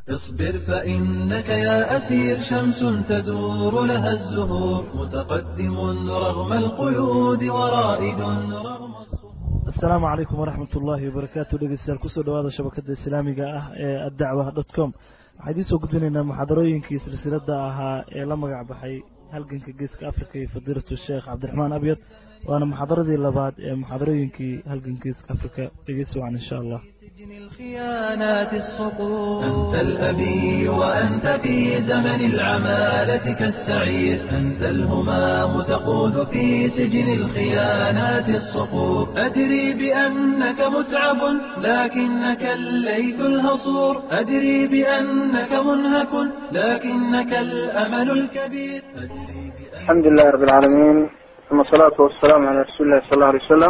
اصبر فإنك يا أسير شمس تدور لها الزهور متقدم رغم القيود ورائد رغم asalaamu calaykum waraxmat ullaahi wabarakaatu dhegeystayaal kusoo dhawaada shabakada islaamiga ah ee addacwa dot com waxaa idiin soo gudbinaynaa muxaadarooyinkii silsilada ahaa ee la magac baxay halganka geeska africa iyo fadiilatu sheekh cabdiraxmaan abyad waana muxaadaradii labaad ee muxaadarooyinkii halganka geeska africa dhegeysi wacan insha allah سجن الخيانات الصقور أنت الأبي وأنت في زمن العمالة كالسعير أنت الهمام تقود في سجن الخيانات الصقور أدري بأنك متعب لكنك الليث الهصور أدري بأنك منهك لكنك الأمل الكبير أدري بأن الحمد لله رب العالمين ثم الصلاة والسلام على رسول الله صلى الله عليه وسلم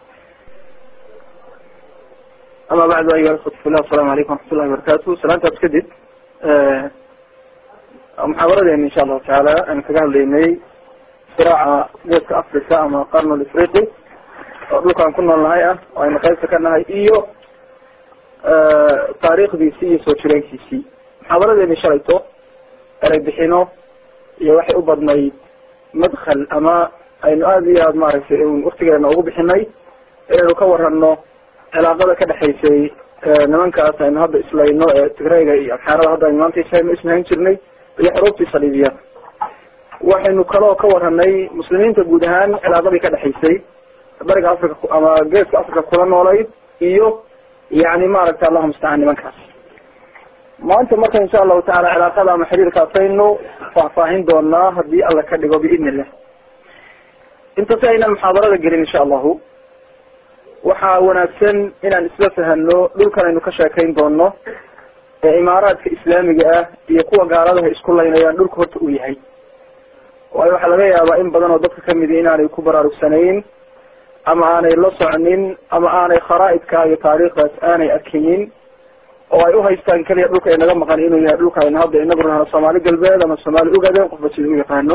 أما بعد أيها الأخوة في الله السلام عليكم ورحمة الله وبركاته سلامتا بسكدد محاضرة إن شاء الله تعالى أنا كقال لي صراع جيسك أفريقيا أما القرن الإفريقي dhulkaan ku noolnahay ah oo aynu qaybta ka nahay iyo taariikhdiisii iyo soo jireenkiisii muxaadaradeeni shalayto erey bixino iyo waxay u badnayd madkhal ama aynu aada iyo aada maaragtay waktigeena ugu bixinay inaynu ka warano cilaaqada ka dhexaysay nimankaas aynu hadda islayno ee tigrayga iyo abxaarada hadda aynu maanta ishayno isnahayn jirnay iyo xuruubtii saliibiyada waxaynu kaloo ka waranay muslimiinta guud ahaan cilaaqadii ka dhexaysay bariga africa ama geeska africa kula noolayd iyo yani maaragtay allahu mustacaan nimankaas maanta marka insha allahu taala cilaaqada ama xiriirkaasaynu faahfaahin doonaa hadii alla ka dhigo biidn illah inta si aynan muxaadarada gelin insha allahu waxaa wanaagsan inaan isla fahano dhulkan aynu ka sheekayn doono ee imaaraadka islaamiga ah iyo kuwa gaaladaha isku laynayaan dhulka horta uu yahay waayo waxaa laga yaabaa in badan oo dadka kamidi inaanay ku baraarugsanayn ama aanay la socnin ama aanay kharaaidka iyo taariikhdaas aanay arkinin oo ay uhaystaan keliya dhulka ay naga maqan inuu yahay dhulka aynu hadda inagu rahno soomaali galbeed ama soomaali ugaden qofba sida u yaqaano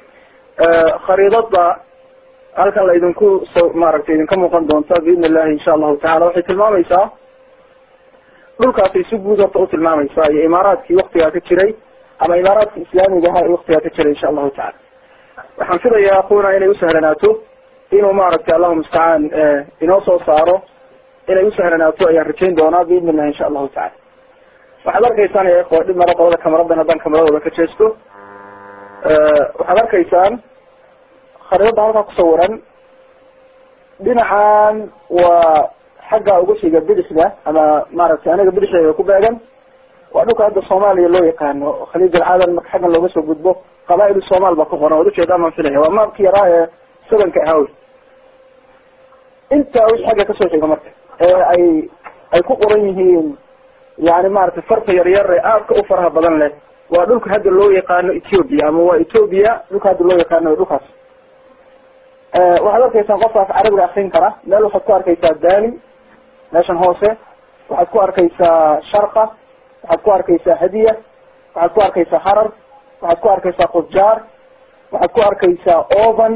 khariidada halkan la idinku so maaragtay idinka muuqan doonta biidn illahi insha allahu tacala waxay tilmaamaysaa dhulkaasay si guud horta u tilmaamaysaa iyo imaaraadkii waktigaa ka jiray ama imaaraadkii islaamiga ahaa ee waktigaa ka jiray insha allahu tacala waxaan filayaa akuna inay usahlanaato inuu maaragtay allahu mustacaan inoo soo saaro inay usahlanaato ayaan rajayn doonaa biidn illahi insha allahu tacala waxaad arkaysaan ya ikhwa dhib maro qolada kamaradan haddaan kamaradooda ka jeesto waxaad arkaysaan khariidada halkaa kusawiran dhinacan waa xagga uga xiga bidixda ama maaragtay aniga bidixdeeda ku beegan waa dhulka hadda soomaaliya loo yaqaano khaliij alcaadan marka xaggan looga soo gudbo qabaa-il somaal baa ku qoran waad ujeedaan baan filaya waa maabki yaraa ee sabanka ahaawy intaa wix xagga kasoo xiga marka ee ay ay ku qoran yihiin yani maaragtay farta yaryar ee aadka u faraha badan leh waa dhulka hadda loo yaqaano ethiopia ama waa ethiopia dhulka hadda loo yaqaano dhulkaas waxaad arkaysaan qofkaas carabiga akrin kara meel waxaad ku arkaysaa dali meeshan hoose waxaad ku arkaysaa sharqa waxaad ku arkaysaa hadiya waxaad ku arkaysaa harar waxaad ku arkaysaa qusjaar waxaad ku arkaysaa ovan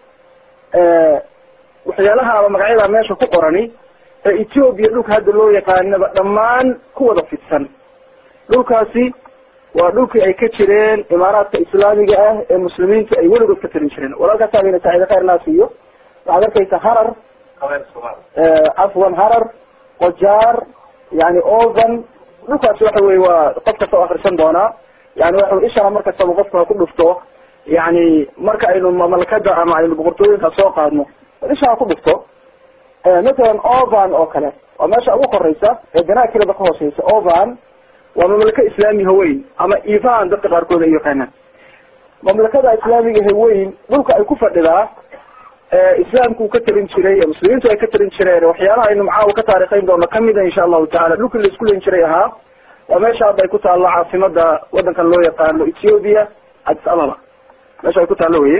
waxyaalaha ama magacyada meesha ku qorani ee ethiopia dhulka hadda loo yaqaanaba dhammaan ku wada fidsan dhulkaasi waa dhulkii ay ka jireen imaaraadka islaamiga ah ee muslimiinta ay weligood ka talin jireen walaalkaas abayna saciide khayr naas iyo waxaad arkaysaa harar cafwan harar qojaar yani ovan dhulkaasi waxa wey waa qof kasta o akrisan doonaa yani waxa ishana mar kastaba qofka ha ku dhufto yani marka aynu mamlakada ama aynu boqortooyinka soo qaadno isha ha ku dhufto mathalan ovan oo kale waa meesha ugu koreysa ee ganakilaba ka hooseysa ovan waa mamlaka islaami haweyn ama ivan dadka qaarkood ay yaqaanaan mamlakada islaamiga haweyn dhulka ay ku fadhidaa islaamku uu ka talin jiray ee muslimiintu ay ka talin jireen waxyaalaha aynu macaawa ka taarikhayn doono kamida insha allahu tacala dhulkii la isku leyn jiray ahaa waa meesha hadda ay ku taallo caasimada wadankan loo yaqaano ethiopia addis ababa meesha ay ku taallo weye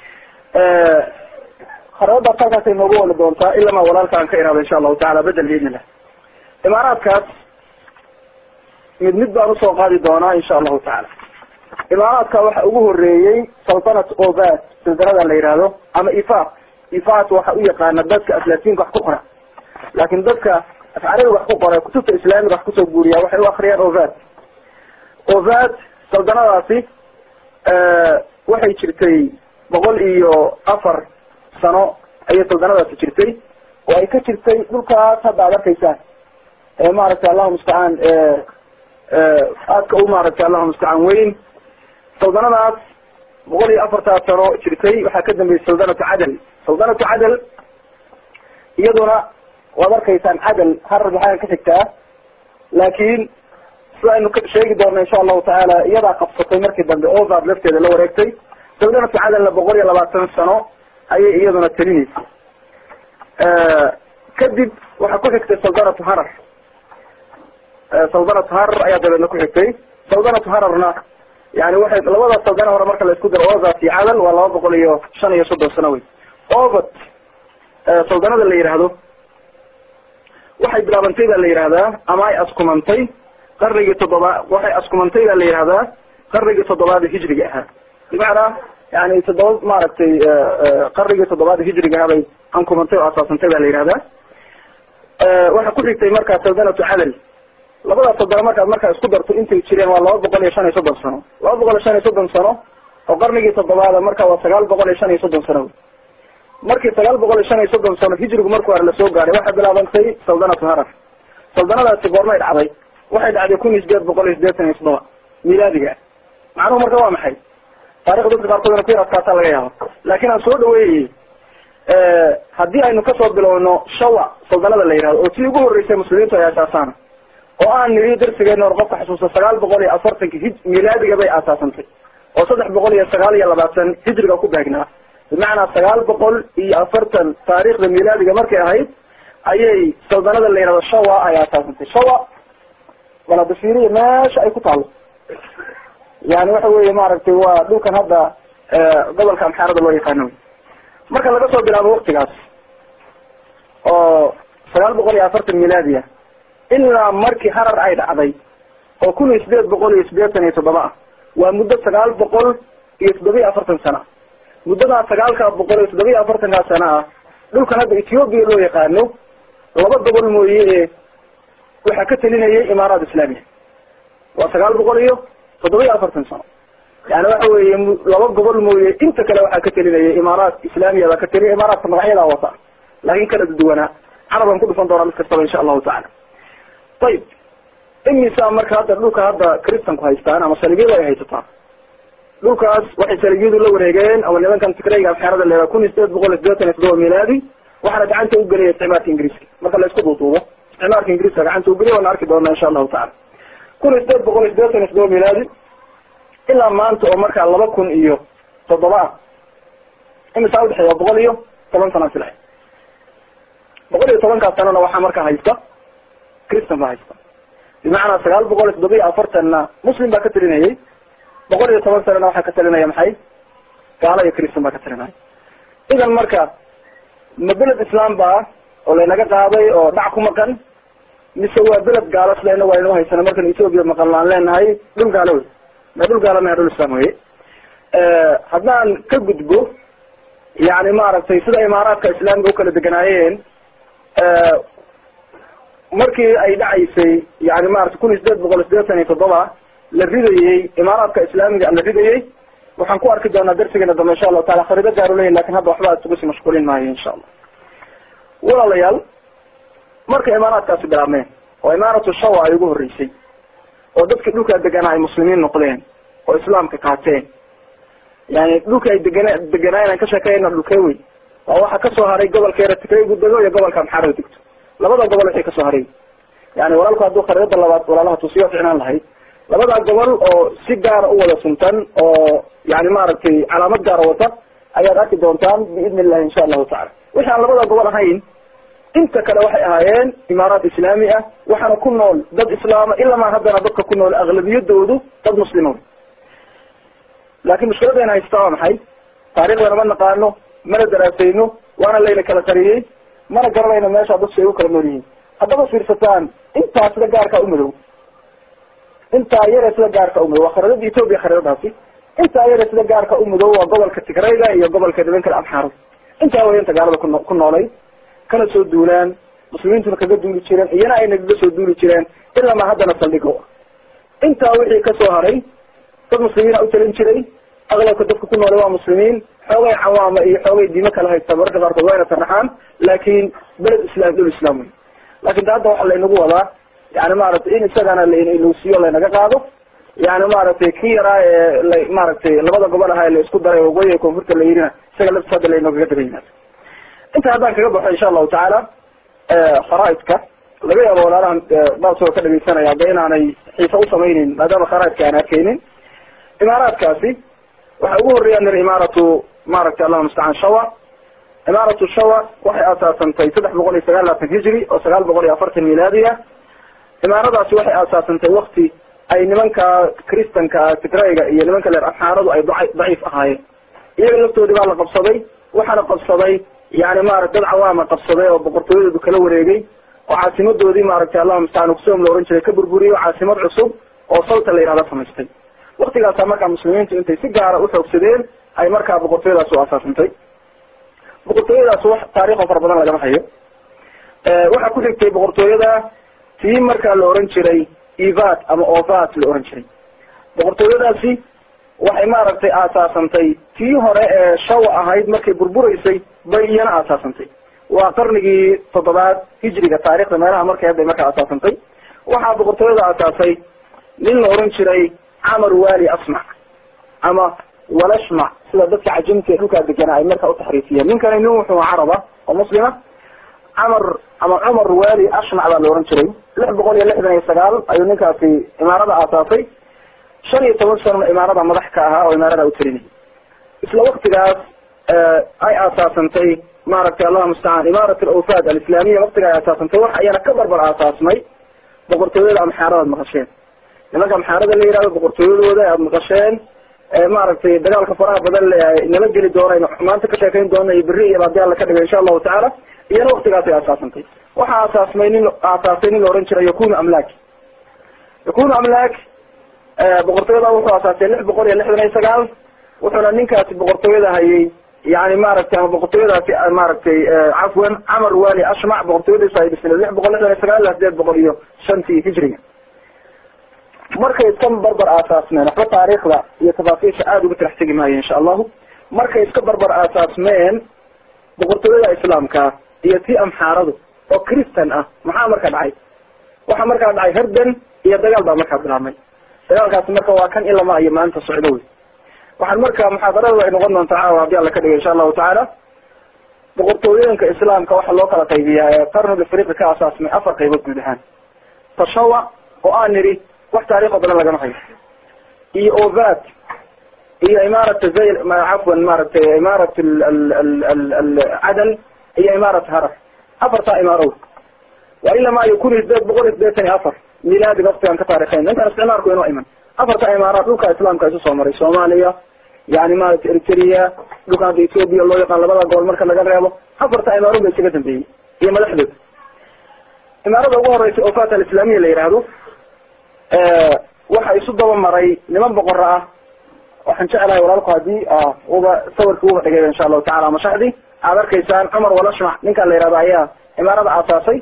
khariidadaas halkaasay noogu wali doontaa ilamaa walaalka aan ka iraado insha allahu tacala bedel biidn illah imaaraadkaas mid mid baan usoo qaadi doonaa insha allahu tacaala imaaraadka waxa ugu horeeyey saltanat obat sildarada la yihahdo ama ifaq ifat waxa u yaqaana dadka aflaatinka wax ku qora laakin dadka afcarabiga wax ku qora kutubta islaamiga wax kusoo guuriya waxay u akriyaan obat ovad saldanadaasi waxay jirtay boqol iyo afar sano ayay saldanadaasi jirtay oo ay ka jirtay dhulkaas hadda ad arkaysaan ee maaragtay allahu mustacaan aadka u maaragtay allahu mustacaan weyn saldanadaas boqol iyo afartaas sano jirtay waxaa ka dambeysay saldanatu cadal saldanatu cadal iyaduna waad arkaysaan cadal harar maxaa ka xigtaa laakin sida aynu sheegi doona insha allahu tacaala iyadaa qabsatay markii dambe ovad lafteeda la wareegtay saldanatu cadalna boqol iyo labaatan sano ayay iyaduna talinaysay kadib waxaa ku xigtay saldanatu harar saldanatu harar ayaa dabeedna ku xigtay saldanatu hararna yani waxay labada saldana hore marka la isku daro ovad iyo cadal waa laba boqol iyo shan iyo soddon sano wey ovad saldanada la yidhaahdo waxay bilaabantay baa la yihahdaa ama ay askumantay qarnigii toddobaad waxay askumantay baa la yihahdaa qarnigii toddobaad hijriga ahaa bimacnaa yani toddoba maaragtay qarnigii toddobaad hijriga ahaa bay ankumantay oo asaasantay baa la yihahdaa waxaa ku xigtay markaa saldanatu cadal labadaas saldana markaad markaa isku darto intay jireen waa laba boqol iyo shan iyo soddon sano laba boqol iyo shan iyo soddon sano oo qarnigii toddobaada marka waa sagaal boqol iyo shan iyo soddon sano markii sagaal boqol iyo shan iyo soddon sano hijrigu markii hore lasoo gaaray waxay bilaabantay saldanatu harar saldanadaasi goormay dhacday waxay dhacday kun iyo sideed boqol iyo sideetan iyo toddoba milaadiga macnuhu marka waa maxay taarikda dadka qaarkood ina ku yar adkaataa laga yaabo laakin aan soo dhaweeyey haddii aynu kasoo bilowno shawa saldanada la yihahdo oo tii ugu horreysay muslimiintu ay asaasaana oo aan niri darsigeena hor qofka xusuusta sagaal boqol iyo afartanki hi milaadiga bay aasaasantay oo saddex boqol iyo sagaal iyo labaatan hijriga ku baagnaa bimacnaa sagaal boqol iyo afartan taarikhda milaadiga markay ahayd ayay saldanada la yihahdo shawa ay aasaasantay shawa baladafiriya meesha ay ku taalo yani waxa weeye maaragtay waa dhulkan hadda gobolka amxaarada loo yaqaano marka laga soo bilaabo waktigaas oo sagaal boqol iyo afartan milaadiya ilaa markii harar ay dhacday oo kun iyo sideed boqol iyo sideetan iyo toddoba ah waa muddo sagaal boqol iyo toddoba iyo afartan sano ah muddadaa sagaalka boqol iyo toddoba iyo afartankaa sano ah dhulkan hadda ethoobiya loo yaqaano laba gobol mooye ee waxaa ka telinayay imaaraat islaamiya waa sagaal boqol iyo toddoba iyo afartan sano yani waxa weeye laba gobol mooye inta kale waxaa ka telinayay imaaraat islaamiya baa ka teliya imaaraadka magacyadaa wata laakin kala duwanaa carabaan ku dhufan doonaa mid kastaba insha allahu tacala ayib imisa marka hadda dhulka hadda christanku haystaan ama saligyadu ay haysataan dhulkaas waxay saligiyadu la wareegeen ama nimankan tigrayga afxaarada leedaa kun iyo sideed boqol iyo sideetan iyo toddoba milaadi waxaana gacanta u gelaya isticmaalka ingiriiska marka la isku duuduubo isticmaalka ingiriiska gacanta u geliya waana arki doonaa insha allahu tacala kun iyo sideed boqol iyo sideetan iyo toddoba milaadi ilaa maanta oo markaa laba kun iyo toddoba ah imisaa udhexeeya waa boqol iyo toban sana sila boqol iyo tobankaas sanona waxaa markaa haysta christan baa haysta bimacnaa sagaal boqol iyo toddoba iyo afartanna muslim baa ka telinayay boqol iyo toban sanana waxaa ka talinaya maxay gaalo iyo christan baa ka talinaya idan marka ma beled islam baa oo laynaga qaaday oo dhac ku maqan mise waa beled gaalo silayna waa inuu haysana markan ethoobia maqan laan leenahay dhul gaalo wey ma dhul gaalo maya dhul islam weye haddaan ka gudbo yani maaragtay sida imaaraadka islaamiga ukala deganaayeen markii ay dhacaysay yani maarata kun iyo sideed boqol iyo sideetan iyo toddoba la ridayey imaaraadka islaamiga la ridayey waxaan ku arki doonaa darsigeena dambe insha allahu taala kharido gaar uleyahy lakin hadda waxba isugu sii mashquulin maayo insha allah walaalayaal markay imaaraadkaasi bilaabmeen oo imaaratu shawa ay ugu horreysay oo dadkii dhulkaa deganaa ay muslimiin noqdeen oo islaamka qaateen yani dhulka ay degana deganaayen aan ka sheekeyna dhulkee wey waa waxaa kasoo haray gobolka eretikaygu dego iyo gobolka amxaarada degto labada gobol waxay kasoo haray yani walaalku hadduu khariidada labaad walaalaha tusiyo ficnaan lahayd labadaa gobol oo si gaara u wada suntan oo yani maaragtay calaamad gaara wata ayaad arki doontaan biidni illahi insha allahu tacala wixi aan labada gobol ahayn inta kale waxay ahaayeen imaaraat islaami ah waxaana ku nool dad islaama ilamaa haddana dadka ku nool aglabiyadoodu dad muslima laakin mushkiladayna haystaa waa maxay taariikhdana ma naqaano mana daraasayno waana layna kala qariyey mana garanayno meesha dadku ay u kala nool yihiin haddaba fiirsataan intaa sida gaarkaa umadow intaa yare sida gaarka umadow waa khariidada ethoobia khariidadaasi intaa yare sida gaarka umadow waa gobolka tigrayga iyo gobolka nimankale amxaarada intaa way inta gaalada kuno ku noolay kana soo duulaan muslimiintuna kaga duuli jireen iyana ay nagaga soo duuli jireen ilaa ma haddana saldhigo intaa wixii kasoo haray dad muslimiina u talin jiray aqlabka dadka ku noole waa muslimiin xoogay cawaama iyo xoogay diimo kala haysta mararka qaarkood waa ina saraxaan laakin beled islam dhul islam wey lakin ta hadda waxa laynagu wadaa yani maaragtay in isagana lanuusiyo laynaga qaado yani maaragtay ki yaraa ee la maaragtay labada gobol ahaa la isku daray waqooyiga koonfurta la yirina isaga laftis hadda laynoogaga daba yimaado inta haddaan kaga baxo insha allahu tacaala kharaaidka laga yaabo walaalahan baasoo ka dhageysanaya hadda inaanay xiisa usameynin maadaama kharaaidka aan arkeynin imaaraadkaasi waxa ugu horeeya nir imaaratu maaragtay allahuma mustacaan shawa imaaratu shawa waxay aasaasantay saddex boqol iyo sagaal laatan hijri oo sagaal boqol iyo afartan milaadiya imaaradaasi waxay aasaasantay wakti ay nimanka kristanka tigrayga iyo nimanka leer amxaaradu ay da daciif ahaayeen iyaga laftoodii baa la qabsaday waxaana qabsaday yani maarata dad cawaama qabsaday oo boqortooyadoodu kala wareegay oo caasimadoodii maaragtay allahuma mustacaan ugsoom la ohan jiray ka burburiyey caasimad cusub oo salta la yihahda samaystay waktigaasa markaa muslimiintu intay si gaara uxoogsadeen ay markaa boqortooyadaas u asaasantay boqortooyadaas wax taariikho fara badan lagama hayo waxaa ku xigtay boqortooyada tii markaa la oran jiray ivat ama ovat la oran jiray boqortooyadaasi waxay maaragtay aasaasantay tii hore ee shawa ahayd markay burburaysay bay iyana aasaasantay waa qarnigii toddobaad hijriga taarikhda meelaha markay hadday markaa aasaasantay waxaa boqortooyada aasaasay nin la oran jiray camar wali asmac ama walashmac sida dadka cajamta ee dhulkaa deganaa ay markaa utaxriifiyeen ninkani nin wuxuu caraba oo muslima camar ama cumar wali ashmac baa la oran jiray lix boqol iyo lixdan iyo sagaal ayuu ninkaasi imaarada aasaasay shan iyo toban sanona imaarada madax ka ahaa oo imaarada utalinay isla waktigaas ay aasaasantay maaragtay allahuma mustacaan imaarat alawfaad alislaamiya waktiga ay aasaasantay waxa iyana ka barbar aasaasmay boqortooyada amxaaradaad maqasheen nimanka amxaarada la yihahdo boqortooyadooda aad maqasheen maaragtay dagaalka faraha badan le nala geli doona maanta ka sheekayn doona iyo beri iyo hadii alla ka dhigo insha allahu tacaala iyana waktigaasay aasaasantay waxaa aasaasmay nin aasaasay nin la ohan jiray yakunu amlak yakunu amlak boqortooyada wuxuu aasaasay lix boqol iyo lixdan iyo sagaal wuxuuna ninkaasi boqortooyada hayay yani maaragtay ama boqortooyadaasi maaragtay cafwan camar wali ashmac boqortooyadiisu ay dhisneed lix boqol lixdan iyo sagaal ilaa sideed boqol iyo shantii hijriga markay iska barbar aasaasmeen waxba taariikhda iyo tafaasiisha aada uga tirax tegi maayo insha allahu markay iska barbar aasaasmeen boqortooyada islaamka iyo tii amxaaradu oo christan ah maxaa markaa dhacay waxaa markaa dhacay herden iyo dagaal baa markaa bilaabmay dagaalkaasi marka waa kan ilama iyo maanta socdo wey waxaan marka muxaadarada ay noqon doontaa caawa haddii alla ka dhiga insha allahu tacaala boqortooyooyinka islaamka waxaa loo kala qaybiyaa ee qarniga afriqi ka asaasmay afar qaybood guud ahaan tashawa oo aan nidhi wax taariikho badan lagama hayo iyo ovat iyo imaarat zayl cafwan maaragtay imaarat cadal iyo imaarat harar afartaa imaaro waa ilamaa iyo kun iyo sideed boqol iyo sideetan iyo afar milaadiga waktigaan ka taarikhayn intaan isticmaalku inoo iman afarta imaaraat dhulka islaamka isu soo maray soomaaliya yani maaragtay eritrea dhulka hadda ethoobia loo yaqaan labada gobol marka laga reebo afarta imaaro ba isaga dambeeyey iyo madaxdood imaarada ugu horeysa ofat alislamiya la yihahdo waxa isu daba maray niman boqora ah waxaan jeclahay walaalku hadii uba sawirka uba dhigay insha allahu tacala mashaxdii aad arkaysaan cumar walashmac ninkaan la yihahdo ayaa imaarada aasaasay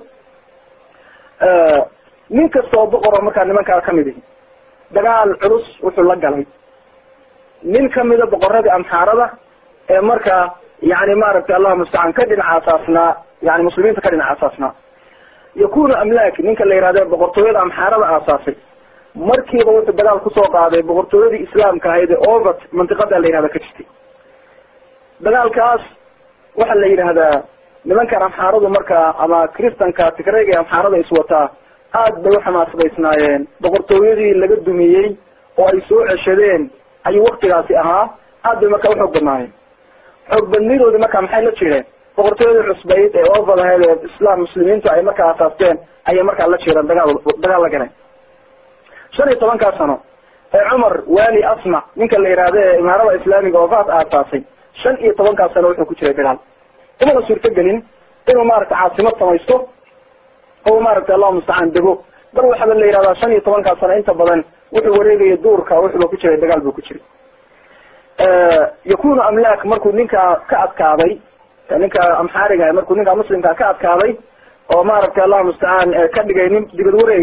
nin kasta oo boqor oo markaa nimankaa kamid ihi dagaal culus wuxuu la galay nin kamida boqoradii amxaarada ee markaa yani maaragtay allahuma mustacaan ka dhinac aasaasnaa yani muslimiinta ka dhinac aasaasnaa yakunu amlak ninka la yihahdo boqortooyada amxaarada aasaasay markiiba wuxuu dagaal kusoo qaaday boqortooyadii islaamka ahayd ee ovat mantiqada la yihahda ka jirtay dagaalkaas waxaa la yidhahdaa nimankan amxaaradu markaa ama kristanka tigrayga amxaarada iswataa aad bay uxamaasadaysnaayeen boqortooyadii laga dumiyey oo ay soo ceshadeen ayuu waktigaasi ahaa aad bay markaa uxoog badnaayeen xoog badnidoodi markaa maxay la jireen boqortooyadii cusbayd ee ovad ahayd ee islaam muslimiintu ay markaa aasaasteen ayay markaa la jireen dagaal dagaal la galeen shan iyo tobankaa sano ee cumar wali asmac ninka la yihahdo ee imaarada islaamiga oovat aasaasay shan iyo tobankaa sano wuxuu ku jiray dagaal umana suurtagelin inuu maaragtay caasimad samaysto oo maaragtay allahu mustacaan dego bal waxaba la yihahdaa shan iyo tobankaa sano inta badan wuxuu wareegaya duurka wuxuuba ku jiray dagaal buu ku jiray yakunu amlak markuu ninkaa ka adkaaday ninka amxaariga markuu ninka muslimkaa ka adkaaday oo maaragtay allahu mustacaan ka dhigay nin dibad wareega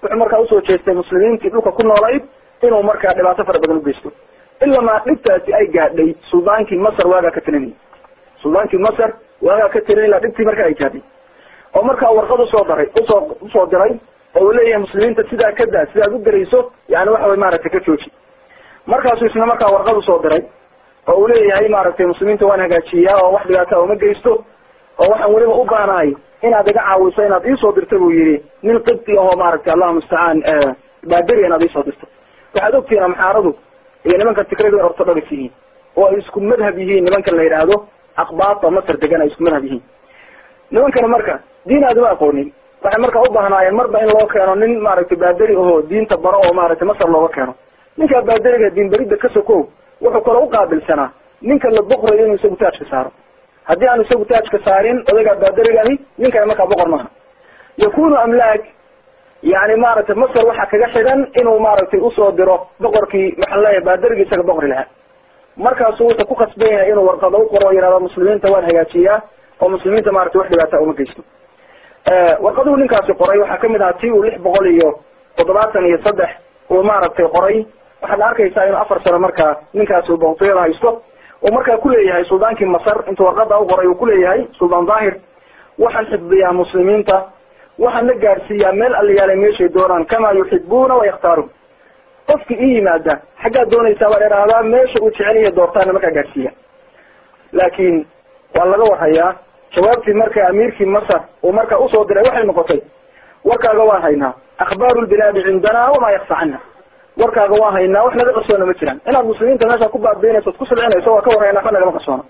wuxuu markaa usoo jeestay muslimiintii dhulka ku noolayd inuu markaa dhibaato fara badan ugeysto ilamaa dhibtaasi ay gaadhay suldaankii masar waagaa ka talinayay suldaankii masar waagaa ka talinay ilaa dhibtii markaa ay gaadhay oo markaa warqad usoo daray usoo usoo diray oo uu leeyahay muslimiinta sidaa ka daa sidaad u garayso yani waxa way maaragtay ka jooji markaasuu isna markaa warqad usoo diray oo uu leeyahay maaragtay muslimiinta waan hagaajiyaa oo wax dhibaata uma geysto oo waxaan weliba u baanahay inaad iga caawiso inaad iisoo dirta buu yihi nin qibti ahoo maaragtay allahu mustacaan baaderi inaad iisoo dirto waxaad ogtihiin amxaaradu iyo nimanka tigradu ay ortodhogs yihiin oo ay isku madhab yihiin nimanka la yidhaahdo aqbaata masar degan ay isku madhab yihiin nimankana marka diin aad uma aqoonin waxay marka u baahnaayeen marba in loo keeno nin maaragtay baaderi ahoo diinta baro oo maaragtay masar looga keeno ninkaa baaderiga diin berida ka sokow wuxuu kaloo uqaabilsanaa ninka la boqrayo inuu isagu taajka saaro haddii aanu isagu taajka saarin odaygaa baaderigani ninkana markaa boqor maaha yakunu amlaak yani maaragtay masar waxaa kaga xidhan inuu maaragtay usoo diro boqorkii maxaan leeyahay baaderigii isaga boqri lahaa markaasu wuxuu ku khasban yahay inuu warqado u qoro o yihahdo muslimiinta waan hagaajiyaa oo muslimiinta maratay wax dhibaata uma geysto warqaduhu ninkaasi qoray waxaa kamid ahaa ti uu lix boqol iyo toddobaatan iyo saddex uu maaragtay qoray waxaad arkaysaa inuu afar sano markaa ninkaasi uu boqortooyada haysto uu markaa kuleeyahay suldaankii masar intuu warqada u qoray uu kuleeyahay suldaan daahir waxaan xifdiyaa muslimiinta waxaan la gaadhsiiyaa meel alliyaalay meeshay doonaan kamaa yuxibuuna wayakhtaaruun qofki ii yimaada xaggaad doonaysaa baan idhaahdaa meesha uu jeceliya doortaana markaa gaadhsiiya laakiin waa laga warhayaa jawaabtii marka amiirkii masar uu markaa usoo diray waxay noqotay warkaaga waan haynaa akhbaaru lbilaadi cindana wamaa yakfa cana warkaaga waan haynaa wax naga qarsoona ma jiraan inaad muslimiinta meesha ku baabiinayso od ku silcinayso waa ka warhaynaa waxba nagama qarsoona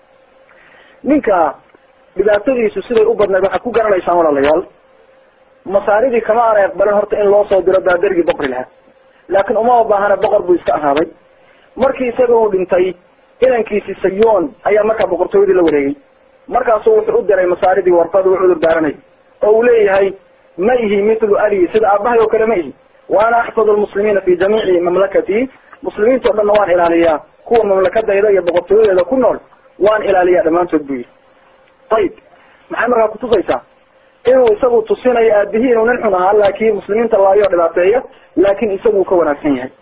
ninka dhibaatadiisu siday u badnayd waxaad ku garanaysaan walaalayaal masaaridii kama aanay aqbalin horta in loo soo diro baaderigii boqri lahaa laakiin uma baahana boqor buu iska ahaaday markii isaga uu dhintay inankiisi sayoon ayaa markaa boqortooyadii la wareegay markaasuu wuxuu u diray masaaridii warqad uu cudur daaranay oo uu leeyahay ma ihi mithlu ali sida aabahay oo kale ma ihi wa ana axfadu lmuslimiina fi jamiici mamlakati muslimiinta o dhanna waan ilaaliyaa kuwa mamlakadayda iyo boqortooyadeeda ku nool waan ilaaliyaa dhammaantood buu yihi ayib maxay markaa kutusaysaa inuu isagu tusinayo aabihii inuu nin xun ahaa laakin muslimiinta laayo dhibaateeya laakin isagu uu ka wanaagsan yahay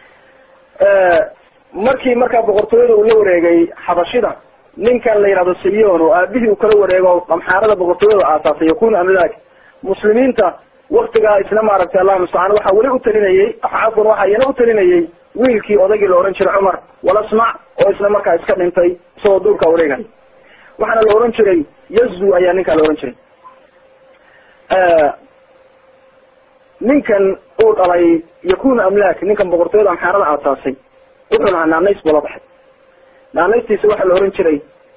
markii markaa boqortooyada uu la wareegay xabashida ninkan la yihahdo sayon oo aabihii uu kala wareego amxaarada boqortooyada aasaasay yakunu amlaak muslimiinta waktigaa isna maaragtay allahu mustacaan waxaa weli utalinayey cafwan waxaa iyana utalinayey wiilkii odaygii la ohan jiray cumar walasmac oo isna markaa iska dhintay isagoo duurkaa wareegay waxaana la ohan jiray yazu ayaa ninkaa la ohan jiray ninkan uu dhalay yakunu amlaak ninkan boqortooyada amxaarada aasaasay wuxuu lahaa naanays buu la baxay naanaystiisa waxaa la ohan jiray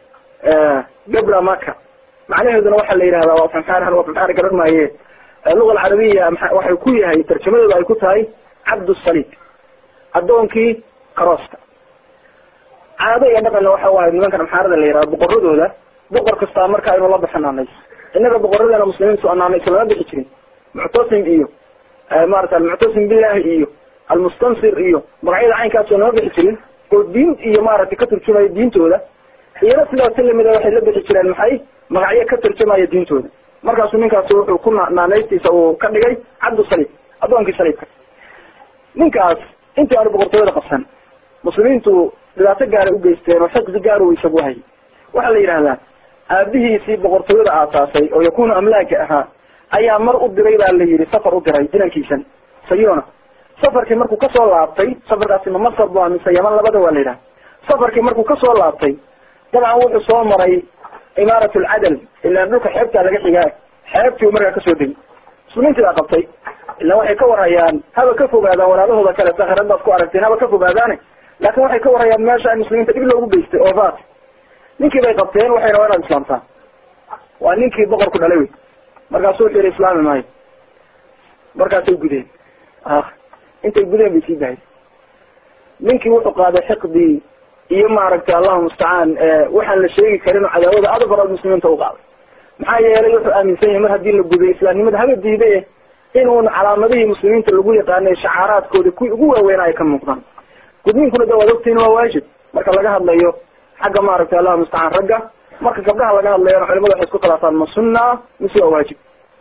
gabra maka macnaheeduna waxaa la yidhahdaa waa fanxaar waa fanxaar garan maaye luga alcarabiya waxay ku yahay tarjamadooda ay ku tahay cabdusaliid addoonkii karooska caado iyo dhaqanna waxa waaye nimankan amxaarada la yihahdo boqoradooda boqor kastaa markaa inuu la baxo naanays innaga boqoradeena muslimiintu naanays lama bixi jirin muctasim iyo maarata almuctasim billahi iyo almustansir iyo magacyada caynkaasoo nama bixi jirin oo diin iyo maaragtay ka turjumaya diintooda iyana sidaasi lamida waxay la bixi jireen maxay magacyo ka turjumaya diintooda markaasuu ninkaasi wuxuu ku naanaystiisa uu ka dhigay cabdu saliib addoonkii saliibka ninkaas intii aanu boqortooyada qabsan muslimiintu dhibaato gaara ugeysteen oo xiqdi gaar u isagu hayay waxaa la yidhahdaa aabihiisii boqortooyada aasaasay oo yakunu amlaaka ahaa ayaa mar u diray baa la yihi safar u diray inankiisan sayona safarkii markuu kasoo laabtay safarkaasi ma masar bu mise yaman labada waa la yidhaha safarkii markuu kasoo laabtay dabcan wuxuu soo maray imaarat lcadal ilaan dhulka xeebtaa laga xigaa xeebtii u markaa kasoo degay muslimiintii baa qabtay ilaan waxay ka warhayaan haba ka fogaadaan walaalahooda kale sakharad baad ku aragteen haba ka fogaadaane laakin waxay ka warhayaan meesha ay muslimiinta dhib loogu geystay oo vat ninkii bay qabteen waxay rabaa inaad islaamtaan waa ninkii boqorku dhalay wey markaasu wuxuu yihi islaami maayo markaasay gudeen intay gudeen bay sii dahay ninkii wuxuu qaaday xiqdii iyo maaragtay allahu mustacaan waxaan la sheegi karin oo cadaawada aada faraad muslimiinta u qaaday maxaa yeelay wuxuu aaminsan yahay mar haddii la guday islaamnimada haba diiday inuun calaamadihii muslimiinta lagu yaqaanay shacaaraadkooda kuwii ugu waaweyn ay ka muuqdaan gudniinkuna de waad ogtiin waa waajib marka laga hadlayo xagga maaragtay allahu mustacaan ragga marka gabdhaha laga hadlayana culimadu waxay isku khilaafaan ma sunna mise waa waajib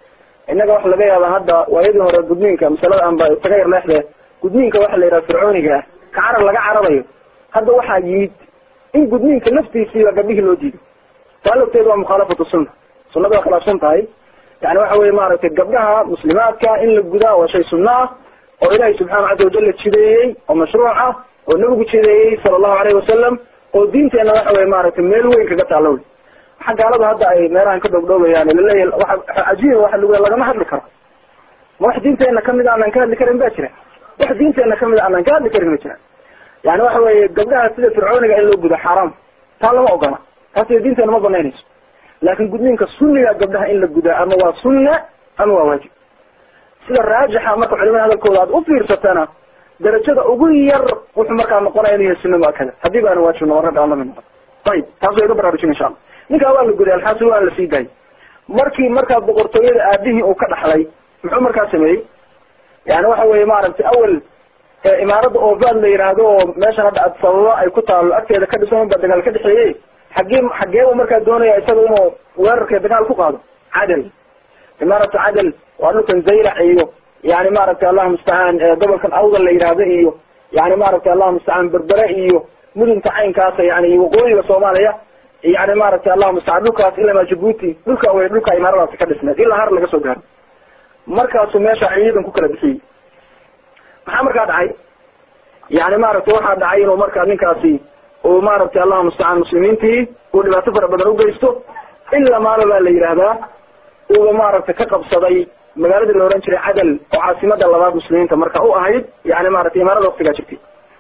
innaga waxa laga yaabaa hadda waayadii hore gudniinka masalada anba isaga yar leexde gudniinka waxa la yidhaha fircooniga ah ka carar laga cararayo hadda waxaa yimid in gudniinka laftiisiiba gabdhihii loo diiday taa lafteedu waa mukhaalafatu sunna sunnada waa khilaafsan tahay yani waxa weye maaragtay gabdhaha muslimaadka in la gudaa waa shay sunno ah oo ilaahay subxaana casa wajalla jideeyey oo mashruuc ah oo nabigu jideeyey sala allahu alayhi wasalam oo diinteenna waxa weye maaragtay meel weyn kaga taalla wey waxa gaalada hadda ay meelahan ka dhowdhowayaan laleeyahy waa cajiiba waxa lagu lagama hadli karo ma wax diinteena kamid aanan ka hadli karin ba jira wax diinteena kamid aanan ka hadli karin ma jira yani waxa weye gabdhaha sida fircooniga in loo gudo xaaraam taa lama ogola taas diinteena ma banaynayso laakin gudniinka sunniga gabdhaha in la gudaa ama waa sunna ama waa waajib sida raajixa marka culimada hadalkooda aad ufiirsatana darajada ugu yar wuxuu markaa noqonaya inu yahay sunna muakada haddii baana waajib noqon ragga aan lamid noqon ayib taas waa iga baraarujin insha alla ninkaa waa la guday alxaasil waa la sii daayay markii markaa boqortooyada aabihii uu ka dhaxlay muxuu markaa sameeyey yani waxa weye maaragtay awel imaaradda ovad la yidhaahdo oo meeshan hadda adsababa ay ku taalo agteeda ka dhisan ba dagaal ka dhexeeyey xagee xageeba markaa doonaya isaga inuu weerarka dagaal ku qaado cadal imaaratu cadal waa dhulkan zaylac iyo yani maaragtay allahu mustacaan gobolkan awdal la yidhaahdo iyo yani maaragtay allahu mustacaan berbere iyo mudunta caynkaasa yani iyo waqooyiga soomaaliya yani maaragtay allahu mustacaan dhulkaas ilamaa jabuuti dhulka wey dhulka imaaradaasi ka dhisneed ilaa har laga soo gaaro markaasuu meesha ciidan ku kala bixiyey maxaa markaa dhacay yani maaragtay waxaa dhacay inuu markaa ninkaasi uu maaragtay allahu mustacaan muslimiintii uu dhibaato fara badan ugeysto ilaa maalo baa la yidhaahdaa uuba maaragtay ka qabsaday magaaladii la ohan jiray cadal oo caasimada labaad muslimiinta marka u ahayd yani maratay imaarada waktigaa jirtay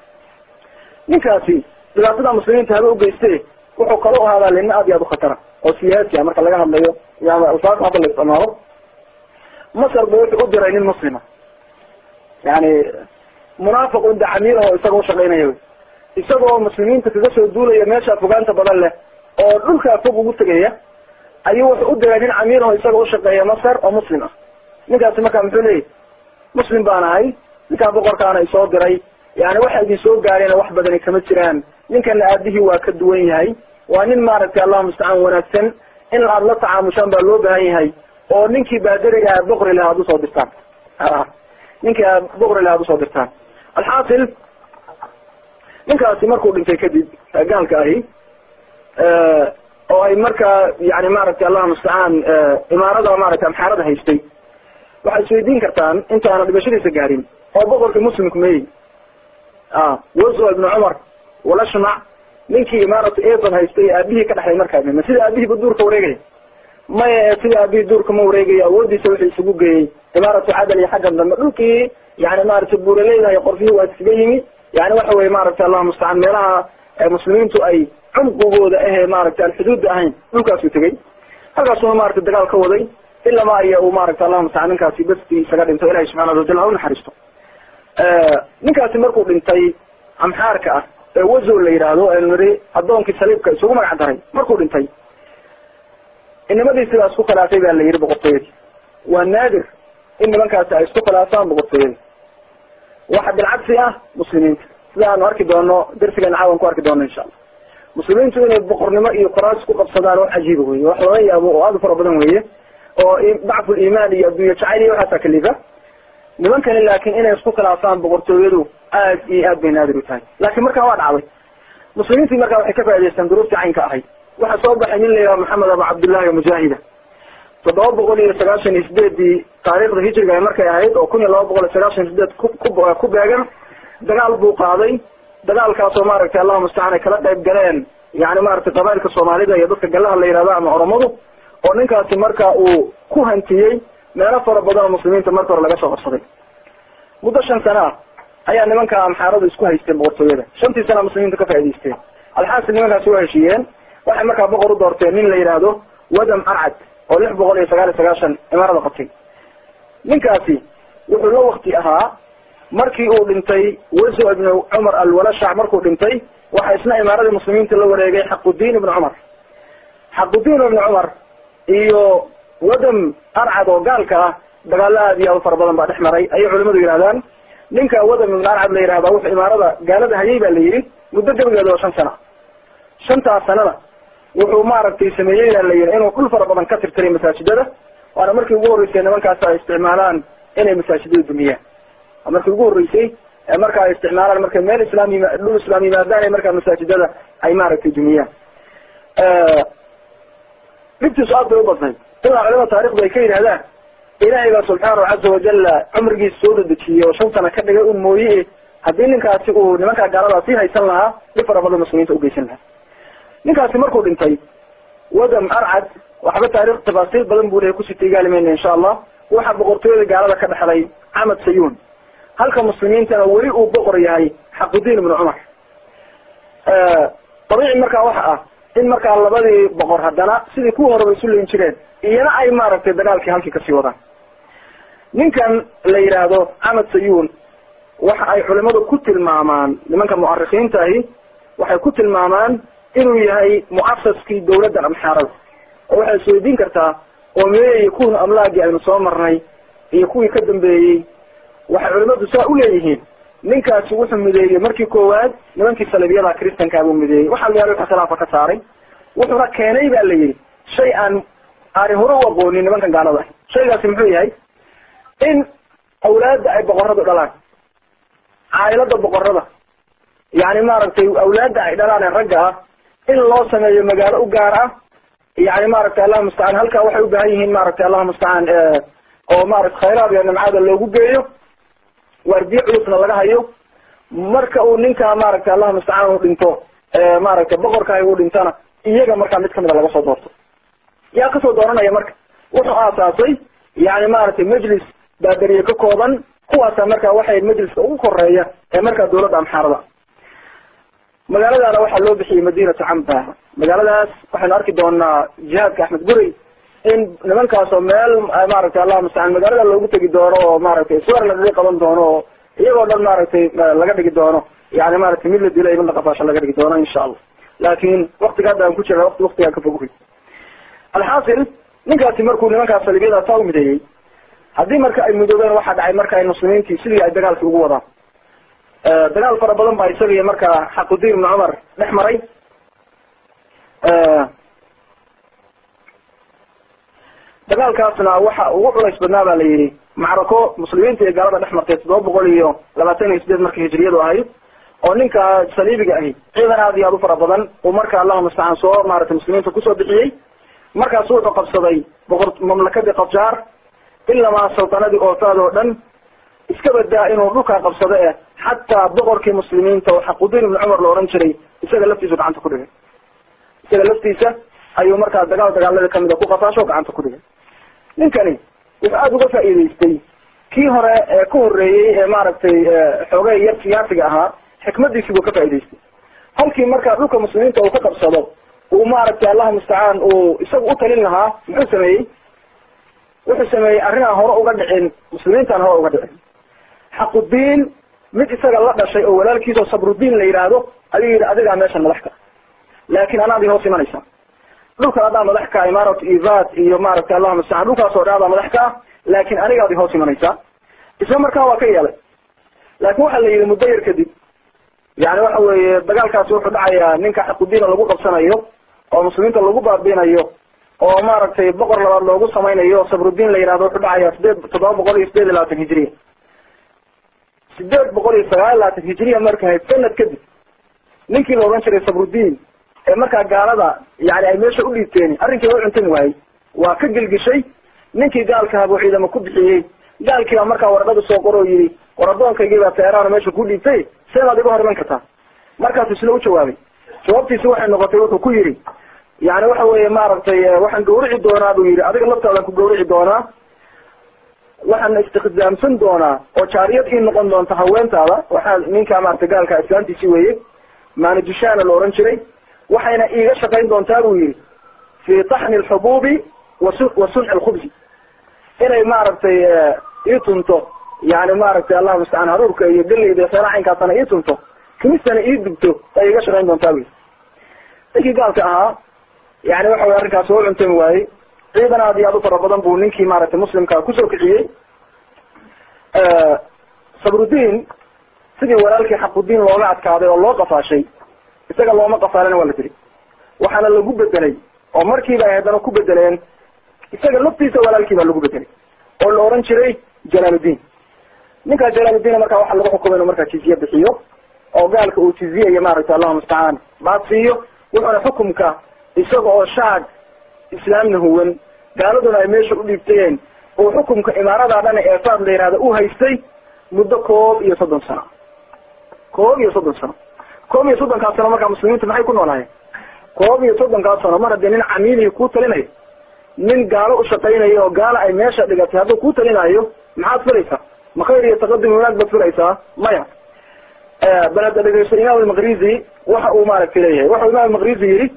ninkaasi dhibaatada muslimiinta haba ugeyste wuxuu kala u ahaadaa lina aad iyo aad ukhatara oo siyaasi a marka laga hadlayo alfaaq hadda la isticmaalo masar bu wuxuu u diray nin muslima yani munaafiq un dacamiir oo isaga ushaqaynaya wy isagoo muslimiinta kaga soo duulaya meesha fogaanta badan leh oo dhulkaa fog ugu tegaya ayuu wuxuu u diray nin camiir oo isaga ushaqeeya masar oo muslim ah ninkaasi marka muxuu leeyahy muslim baan ahay ninkaa boqorkaana isoo diray yani waxa idin soo gaarayna wax badani kama jiraan ninkana aabihii waa ka duwan yahay waa nin maaragtay allahu mustacaan wanaagsan in aad la tacaamushaan baa loo baahan yahay oo ninkii baadariga a boqri laha ad usoo dirtaan ninkii a boqri laha ad usoo dirtaan alxaasil ninkaasi markuu dhintay kadib gaalka ahi oo ay markaa yani maaragtay allahu mustacaan imaarada maaragtay amxaarada haystay waxaad isweydiin kartaan intaana dhibashadiisa gaarin oo boqorkii muslimku meeyey wazo ibnu cumar walashmac ninkii imaaratu evan haystay aabihii ka dhexlay markaa ma sida aabihiiba duurka wareegaya maya sida aabihii duurka ma wareegayo awoodiisa wuxuu isugu geeyey imaaratu cadal iyo xaggan dambe dhulkii yani maaragtay buuraleyda iyo qorfihii waa iskaga yimi yani waxa weye maaragtay allahu mustacaan meelaha muslimiintu ay cumqigooda ahee maaragtay aan xuduudda ahayn dhulkaasuu tegey halkaasuna maaragtay dagaal ka waday ilama iyo uu maaragtay allahu mustacaan ninkaasi basti isaga dhinto ilahi subxana watacala ha unaxariisto ninkaasi markuu dhintay amxaarka ah ee wazo la yidhaahdo aynu niri addoonkii saliibka isugu magac daray markuu dhintay inimadii sidaa isku khilaafay baa la yihi boqortooyadii waa naadir in nimankaasi ay isku khilaafaan boqortooyadii waxa bilcagsi ah muslimiinta sida aanu arki doono darsigeena caawan ku arki doono insha allah muslimiintu inay boqornimo iyo qoraas ku qabsadaan wax cajiiba weye wax laga yaabo oo aada u fara badan weye oo dacfu liimaan iyo addunya jacayl iyo waxaasaa kalifa nimankani laakin inay isku khilaafaan boqortooyadu aad iyo aad bay naadir u tahay laakin markaa waa dhacday muslimiintii markaa waxay ka faa'idaystaan duruuftii caynka ahayd waxaa soo baxay nin la yidhaha maxamed abu cabdillahi mujaahida toddoba boqol iyo sagaashan iyo sideedii taariikhda hijriga markay ahayd oo kun iyo laba boqol iyo sagaashan iyo sideed ku beegan dagaal buu qaaday dagaalkaasoo maaragtay allahu mustacaan ay kala qayb galeen yani maaragtay qabailka soomaalida iyo dadka galaha la yihahdo ama oromadu oo ninkaasi marka uu ku hantiyey meelo fara badan oo muslimiinta marka hore laga soo qabsaday muddo shan sana ah ayaa nimanka amxaaradu isku haysteen boqortooyada shantii sana muslimiinta ka faa'idaysteen alxaasil nimankaasi waa heshiiyeen waxay markaa boqor u doorteen nin la yidhaahdo wadam arcad oo lix boqol iyo sagaal iyo sagaashan imaarada qabtay ninkaasi wuxuu la wakti ahaa markii uu dhintay wazo ibnu cumar alwalashac markuu dhintay waxaa isna imaaradii muslimiinta la wareegay xaqudiin ibnu cumar xaqudiin ibnu cumar iyo wadam arcad oo gaalka ah dagaalo aad iyo aad u fara badan baa dhex maray ayay culimadu yidhahdaan ninka wadam ibnu arcad la yihahda wuxuu imaarada gaalada hayay ba la yidhi muddo gabigeeda oo shan sana shantaas sanada wuxuu maaragtay sameeyey baa la yihi inuu dhul fara badan ka tirtiray masaajidada waana markii ugu horreysay nimankaas ay isticmaalaan inay masaajidada dumiyaan waa markii ugu horreysay marka ay isticmaalaan markay meel islaam yima dhul islaam yimaadaan ee markaa masaajidada ay maaragtay dumiyaan dhibtiisu aad bay u badnayd ilaa culama taarikhdu ay ka yidhahdaan ilaahay baa subxaanahu caza wajala cumrigiisa soo dadejiyey oo shan sana ka dhigay un mooye haddii ninkaasi uu nimankaa gaaladaa sii haysan lahaa dhib fara badan muslimiinta ugeysan lahaa ninkaasi markuu dhintay wadam arcad waxba taarikh tafaasiil badan buu lehay kusii tigaalimayna insha allah waxaa boqortooyada gaalada ka dhexlay camad sayuun halka muslimiintana weli uu boqor yahay xaqudiin ibnu cumar dabiici markaa waxa ah in markaa labadii boqor haddana sidii kuwa horeba isu leyn jireen iyana ay maaragtay dagaalkii halkii kasii wadaan ninkan la yidhaahdo camad sayuun waxa ay culimadu ku tilmaamaan nimanka mu'arikiinta ahi waxay ku tilmaamaan inuu yahay mu'asaskii dawladda amxaarada oo waxay isweydiin kartaa oo meeyey kuwii amlaagii aynu soo marnay iyo kuwii ka dambeeyey waxay culimadu saa u leeyihiin ninkaasi wuxuu mideeyey markii koowaad nimankii salibiyada kristankaa buu mideeyey waxaa la yahay khilaafa ka saaray wuxuuna keenay ba la yidhi shay aan aani hore u aqoonin nimankan gaalada ah shaygaasi muxuu yahay in awlaadda ay boqoradu dhalaan caailada boqorada yani maaragtay awlaadda ay dhalaan ee ragga ah in loo sameeyo magaalo u gaar ah yani maaragtay allahuma mustacaan halkaa waxay u baahan yihiin maaragtay allahuma mustacaan oo maarata khayraad iyo nimcada loogu geeyo waardiye culusna laga hayo marka uu ninkaa maaragtay allahuma mustacaan uu dhinto maaragtay boqorkaay uu dhintana iyaga markaa mid kamida laga soo doorto yaa kasoo dooranaya marka wuxuu aasaasay yani maaragtay majlis baadariye ka kooban kuwaasa marka waxay majliska ugu koreeya ee markaa dawladda amxaarada magaaladaana waxaa loo bixiyey madinatu camba magaaladaas waxaynu arki doonaa jihaadka axmed gurey in nimankaasoo meel maaragtay allahuma mustacaan magaalada loogu tegi doono oo maaragtay swer lagaga qaban doono oo iyagoo dhan maaragtay laga dhigi doono yani maaragtay mid la dila iyo mid la qafaasho laga dhigi doono insha allah laakin waktiga hadda aan ku jira wati waktigaan ka foguhay alxaasil ninkaasi markuu nimankaas salibiyada taa u mideeyey haddii marka ay midoobeen waxaa dhacay marka ay muslimiintii sidii ay dagaalkii ugu wadaan dagaal fara badan baa isaga iyo markaa xaqudiin ibnu cumar dhex maray dagaalkaasna waxa ugu culays badnaa ba la yidhi macrako muslimiinta iyo gaalada dhex martay toddoba boqol iyo labaatan iyo sideed markii hijriyadu ahayd oo ninka saliibiga ahi ciidan aad iyo aad u fara badan uu marka allahuma mustacaan soo maaragtay muslimiinta kusoo bixiyey markaasu wuxuu qabsaday boqor mamlakadii qabjaar ilamaa sultanadii ootaad oo dhan iska badaa inuu dhulkaa qabsado eh xataa boqorkii muslimiinta oo xaqudiin ibnu cumar la ohan jiray isaga laftiisu gacanta ku dhigay isaga laftiisa ayuu markaa dagaal dagaalada kamida ku qafaasho o gacanta ku dhigay ninkani wuxuu aada uga faa'iidaystay kii hore ee ka horreeyey ee maaragtay xoogay yar siyaasiga ahaa xikmadiisi buu ka faa'idaystay halkii markaa dhulka muslimiinta uu ka qabsado uu maaragtay allahuma mustacaan uu isagu u talin lahaa muxuu sameeyey wuxuu sameeyey arrinaan hore uga dhicin muslimiintaan hore uga dhicin xaqudiin mid isaga la dhashay oo walaalkiisoo sabrudiin la yidhaahdo ayuu yidhi adigaa meeshan madax ka laakin anaad i hoos imanaysaa dhulkan adaa madax ka imarat ivat iyo maaragtay allahuma mustacaan dhulkaas oo dhan adaa madax ka ah laakin anigaad i hoos imanaysaa isla markaa waa ka yeelay laakin waxaa la yidhi muddo yar kadib yani waxa weeye dagaalkaasi wuxuu dhacayaa ninka xaqudiina lagu qabsanayo oo muslimiinta lagu baabiinayo oo maaragtay boqor labaad loogu samaynayo sabrudiin la yihahdo wuxuu dhacayaa sideed toddoba boqol iyo sideed iyo labaatan hijriya sideed boqol iyo sagaal iyo labaatan hijriya markahayd sanad kadib ninkii la odhan jiray sabrudiin ee markaa gaalada yani ay meesha u dhiibteen arrinkii waa u cuntami waayey waa ka gelgishay ninkii gaalkaha buu ciidamo ku bixiyey gaalkii baa markaa warqada soo qor oo yidhi war addoonkaygi baa teeraana meesha ku dhiibtay seebaad iga hor iman kartaa markaasu isla u jawaabay jawaabtiisi waxay noqotay wuxuu ku yidhi yani waxa weeye maaragtay waxaan gawrici doonaa buu yidhi adiga laftaadan ku gawrici doonaa waxaan istikdaamsan doonaa oo jaariyad ii noqon doonta haweentaada waxaa ninkaa maaragtay gaalka islaantiisi weeye maanijishana la ohan jiray waxayna iiga shaqayn doontaa buu yidhi fi taxni alxubuubi wasu wa sunci alkhubsi inay maaragtay ii tunto yani maaragtay allahuma mustacaan haruurka iyo galeyda iyo seela caynkaasana ii tunto kimistana ii dubto ay iga shaqayn doontaa buu yidhi ninkii gaalka ahaa yani waxa wey arrinkaas oo cuntami waayey ciidan aad iyo aad u fara badan buu ninkii maaragtay muslimka kusoo kiciyey sabrudiin sidii walaalkii xaqudiin looga adkaaday oo loo qafaashay isaga looma qafaalana waa la diri waxaana lagu bedelay oo markiiba ay haddana ku bedeleen isaga laftiisa walaalkii baa lagu bedelay oo la oran jiray jalaaluddin ninkaa jalaaluddin markaa waxaa lagu xukumay inuu markaa jizye bixiyo oo gaalka uu jiziyayo maaragtay allahuma mustacaan baad siiyo wuxuuna xukumka isaga oo shaag islaamna huwan gaaladuna ay meesha udhiibtayeen uu xukumka imaaradaa dhan ee faad la yihahda u haystay muddo koob iyo soddon sano koob iyo soddon sano koob iyo soddonkaas sano markaa muslimiintu maxay ku noolaayeen koob iyo soddonkaas sano mar haddii nin camiilihi kuu talinayo nin gaalo ushaqaynayo oo gaala ay meesha dhigatay hadduu kuu talinayo maxaad filaysaa ma khayr iyo taqadum wanaag baad filaysaa maya bal hadda dhegeyso imaam almaqrizi waxa uu maaragtay leeyahay waxau imaam almaqrizi yihi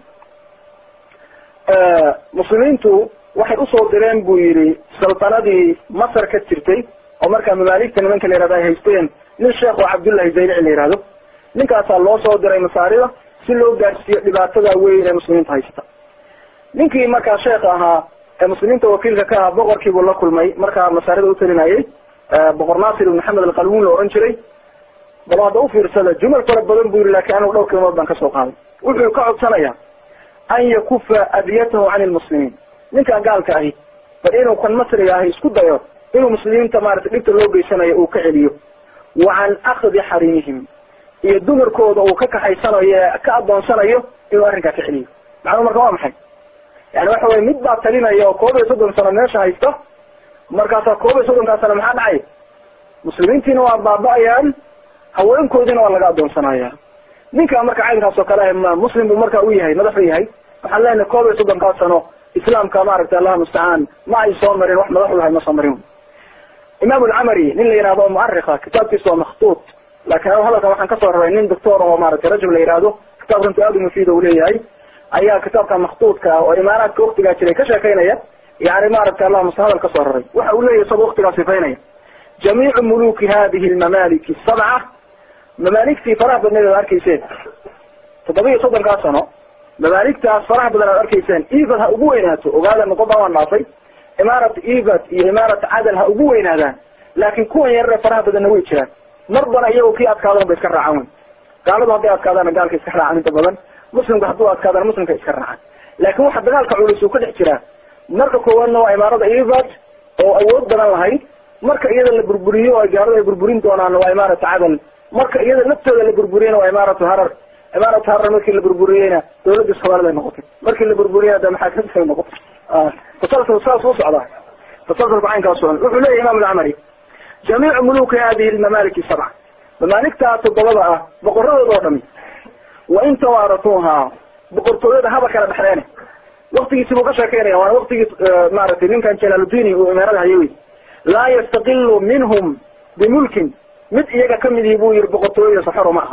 muslimiintu waxay usoo direen buu yihi saltanadii masar ka jirtay oo markaa mamaaligta nimanka la yihahdo ay haysteen nin sheekh oo cabdullahi zaylici la yihahdo ninkaasaa loo soo diray masaarida si loo gaarsiiyo dhibaatada weyn ee muslimiinta haysta ninkii markaa sheekh ahaa ee muslimiinta wakiilka ka ahaa boqorkiibuu la kulmay markaa masaarida utalinayay boqor nasir ibn maxamed alqalwun la ohan jiray bal hadda ufiirsada jumal fara badan bu yihi lakin anigu dhowr kilimood baan kasoo qaaday wuxuu ka codsanaya an yakufa adiyatahu can lmuslimiin ninkaa gaalka ahi bal inuu kan masriga ahi isku dayo inuu muslimiinta maratay dhibta loo geysanayo uu ka celiyo wa can akdi xarimihim iyo dumarkooda uu ka kaxaysanayo ka adoonsanayo inuu arrinkaa ka celiyo macnuu marka waa maxay yani waxa weye mid baa talinaya oo koob iyo soddon sano meesha haysta markaasaa koob iyo soddonkaa sano maxaa dhacay muslimiintiina waa baaba-ayaan haweenkoodiina waa laga adoonsanaya ninka marka caynkaas oo kale ah muslim buu marka u yahay madax u yahay waxaan leenahay koob iyo soddonkaa sano islaamka maaragtay allah mustacaan ma ay soo marin wax madax u yahay ma soo marin imaam alcamari nin la yihahdo muarika kitaabkiisa waa makhtuut laakin anu hadalkan waxaan kasoo raray nin doctor oo maratay rajul la yihahdo kitaab runti aad u mufiid u leeyahay ayaa kitaabka makhtuutka oo imaaraadka waktigaa jiray ka sheekaynaya yani maaragtay allah musta hadal kasoo raray waxa uu leeyahy isagoo waktigaa sifaynaya jamiicu muluki hadihi lmamaaliki sabca mamaaligtii faraha badneed aad arkayseen toddoba iyo soddonkaa sano mamaaligtaas faraha badan aad arkayseen evad ha ugu weynaato ogaada noqodan waan dhaafay imaarat evad iyo imaarat cadal ha ugu weynaadaan laakin kuwan yarare faraha badanna way jiraan marbana iyagoo kii adkaadan ba iska raacaan wey gaaladu hadday adkaadaana gaalka iska raacaan inta badan muslimka hadduu adkaadana muslimka iska raacaan laakin waxa dagaalka culus uu ka dhex jiraa marka koowaadna waa imaarada evad oo awood badan lahayd marka iyada la burburiyo oo gaalada ay burburin doonaan waa imaaratu cadal marka iyada laftooda la burburiyeyna waa imaaratu harar imaaratu harar markii la burburiyeyna dawladda soomaalida ay noqotay markii la burburiyeyna de maxaa kasay noqotay tasalsul saas u socdaa tasalsulka caynkaas socon wuxuu leeyahy imam alcamari jamiicu muluki hadihi lmamaaliki sabca mamaaligtaa toddobada ah boqoradooda oo dhami wa in tawaaratuuha boqortooyada haba kala dhexdeene waktigiisi buu ka sheekeynaya waana waktigii maaragtay ninkan jalaaludini uu imaarada hayay wey laa yastaqilu minhum bimulkin mid iyaga kamid ihi buu yihi boqortooyada saxoro ma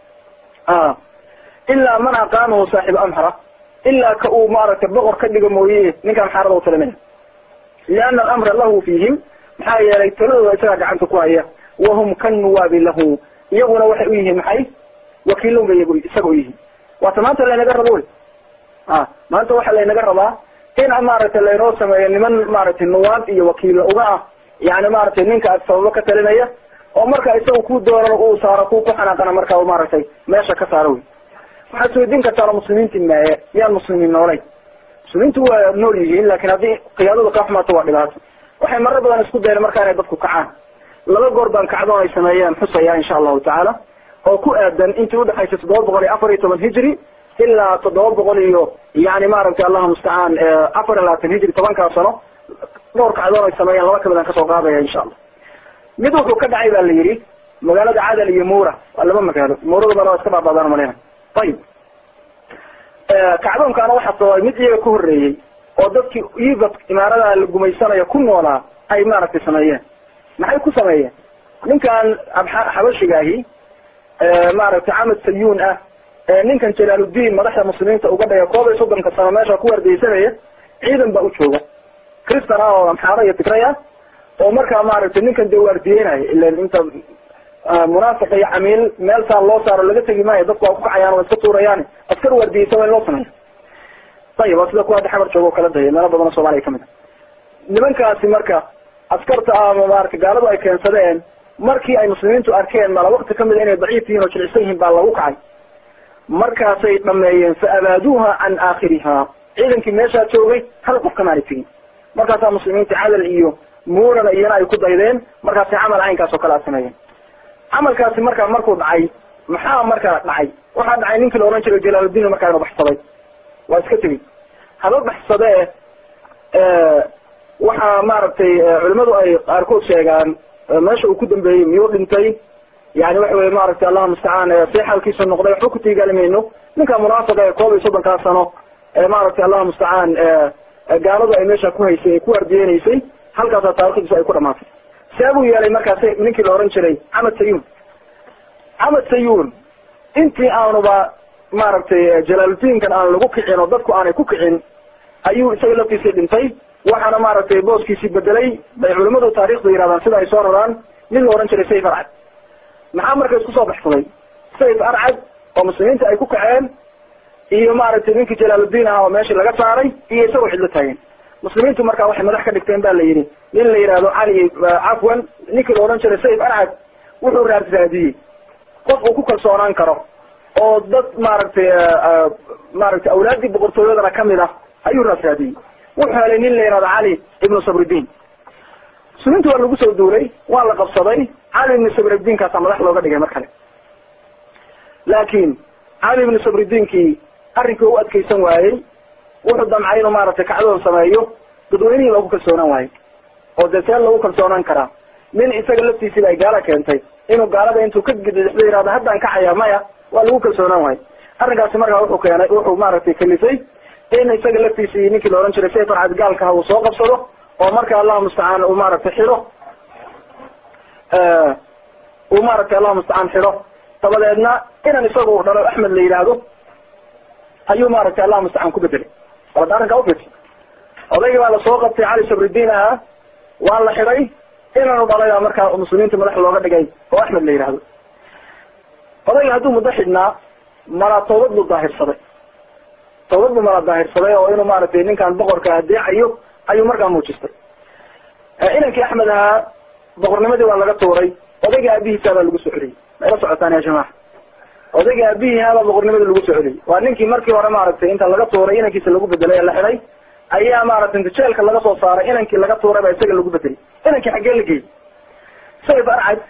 aha ilaa man aqaamahu saaxibu amxara ilaa ka uu maaragtay boqor ka dhigo mooye ninkaan xaarada u talinaya liana alamra lahu fiihim maxaa yeelay taladooda isagaa gacanta ku haya wahum kannuwaabi lahu iyaguna waxay u yihiin maxay wakiilon bay iyagu isaga u yihiin waata maanta laynaga rabo wey a maanta waxaa laynaga rabaa in maaragtay laynoo sameeyo niman maaragtay nuwaad iyo wakiilo uga ah yani maaragtay ninka sababo ka talinaya oo marka isaga ku doonan uu saaro ku ku xanaaqana marka maaragtay meesha ka saaro wey waxaad isweydiin kartaa muslimiinti maaye miyaan muslimiin noolay muslimiintu waa nool yihiin lakin haddii qiyaadadu ka xumaato waa dhibaato waxay marar badan isku dayeen marka inay dadku kacaan laba goor baan kacdoon ay sameeyeen xusaya insha allahu tacaala oo ku aadan intii udhexaysay toddoba boqol iyo afar iyo toban hijri ilaa toddoba boqol iyo yani maaragtay allahu mustacaan afar iyo labaatan hijri tobankaa sano dhowr kacdoon ay sameeyeen laba kamid aan kasoo qaadaya insha allah mid wuxuu ka dhacay ba la yidhi magaalada cadal iyo mura waa laba magaalo muradabana waa iska baabadaan maleyna ayib kacdoonkaana waxaa sababay mid iyaga ka horreeyey oo dadkii ivad imaarada la gumaysanayo ku noolaa ay maaragtay sameeyeen maxay ku sameeyeen ninkan xabashigaahi maaragtay camad sayuun ah ninkan jalaaluddin madaxda muslimiinta uga dhaya koob iyo soddonka sano meesha ku wardeysanaya ciidan baa u jooga cristan ah oo amxaara iyo tigray ah oo markaa maaragtay ninkan dee waardiyeynaya ilan inta munaafiq iyo camiil meel saa loo saaro laga tegi maayo dadku waa kukacayaan waa iska tuurayaan askar waardiyeysa waa in loo sameeya ayib waa sida kuwa hadda xabar jooga oo kala daya meelo badan oo soomaliya kamid a nimankaasi marka askarta ama maarata gaaladu ay keensadeen markii ay muslimiintu arkeen mala wakti kamid a inay daciif yihiin oo jilicsan yihiin baa lagu kacay markaasay dhameeyeen fa abaaduuha can aakhiriha ciidankii meeshaa joogay hal qof kamaanay tegin markaasaa muslimiinta cadal iyo muurana iyana ay ku daydeen markaasi camal caynkaas oo kale a sameeyeen camalkaasi markaa markuu dhacay maxaa markaa dhacay waxaa dhacay ninkii la ohan jiray jalaaludiin markaa inu baxsaday waa iska tegey haba baxsadee waxaa maaragtay culimadu ay qaarkood sheegaan meesha uu ku dambeeyey miyuu dhintay yani waxa weye maaragtay allahuma mustacaan see xaalkiisa noqday waxba ku tiigaalimayno ninka munaafiqa ee koob iyo soddonkaa sano ee maaragtay allahuma mustacaan gaaladu ay meesha ku haysay ay ku ardiyeynaysay halkaasaa taarikhdiisu ay ku dhamaatay see buu yeelay markaasi ninkii la ohan jiray camad sayun camad sayun intii aanuba maaragtay jalaaludiinkan aan lagu kicin oo dadku aanay ku kicin ayuu isaga laftiisii dhintay waxaana maaragtay booskiisii bedelay bay culimadu taarikhda yidhahdaan sida ay soo raraan nin la ohan jiray sayf arcad maxaa marka isku soo baxsaday sayf arcad oo muslimiinta ay ku kaceen iyo maaragtay ninkii jalaaludiin ahaa oo meeshii laga saaray iyo isagoo cidlo taagen muslimiintu markaa waxay madax ka dhigteen ba la yidhi nin la yidhahdo cali cafwan ninkii la odhan jiray sayf arcad wuxuu raarraadiyey qof uu ku kalsoonaan karo oo dad maaragtay maaragtay awlaaddii boqortooyadana kamid ah ayuu raasraadiyey wuxuu helay nin la yihahdo cali ibnu sabridiin muslimiintu waa lagu soo duulay waa la qabsaday cali ibnu sabridiinkaasaa madax looga dhigay mar kale laakiin cali ibnu sabridiinkii arrinkii u adkaysan waayey wuxuu damcay inuu maaragtay kacdoon sameeyo dadweynihii loogu kalsoonaan waayo oo dee see lagu kalsoonaan karaa nin isaga laftiisiiba ay gaala keentay inuu gaalada intuu ka gidixdo yihahdo haddaan kacaya maya waa lagu kalsoonaan waayo arrinkaasi markaa wuxuu keenay wuxuu maaragtay kalifay in isaga laftiisii ninkii la ohan jiray sayf arcad gaalkaha uu soo qabsado oo marka allahu mustacaan uu maaragtay xidho uu maaragtay allahu mustacaan xidho dabadeedna inan isaga uu dhalo axmed la yidhaahdo ayuu maaragtay allahu mustacaan ku bedelay wada arrinkaa ufiirsa odaygii baa lasoo qabtay cali sabridiin ahaa waa la xidhay inanu dhalay markaa muslimiinta madax looga dhigay oo axmed la yidhaahdo odayga hadduu muddo xidhnaa malaa toobad buu daahirsaday toobad buu mala daahirsaday oo inuu maaragtay ninkan boqorka adeecayo ayuu markaa muujistay inankii axmed ahaa boqornimadii waa laga tuuray odayga aabihiisa baa lagu soo celiyey mayla socotaan ya jamaca odayga aabihiihaabaa boqornimadii lagu soo celiyey waa ninkii markii hore maaragtay inta laga tuuray inankiisa lagu bedelay ee la xidhay ayaa maaragtay inta jeelka laga soo saaray inankii laga tuuray baa isaga lagu bedelay inankii xaggee la geeyey sayf arcad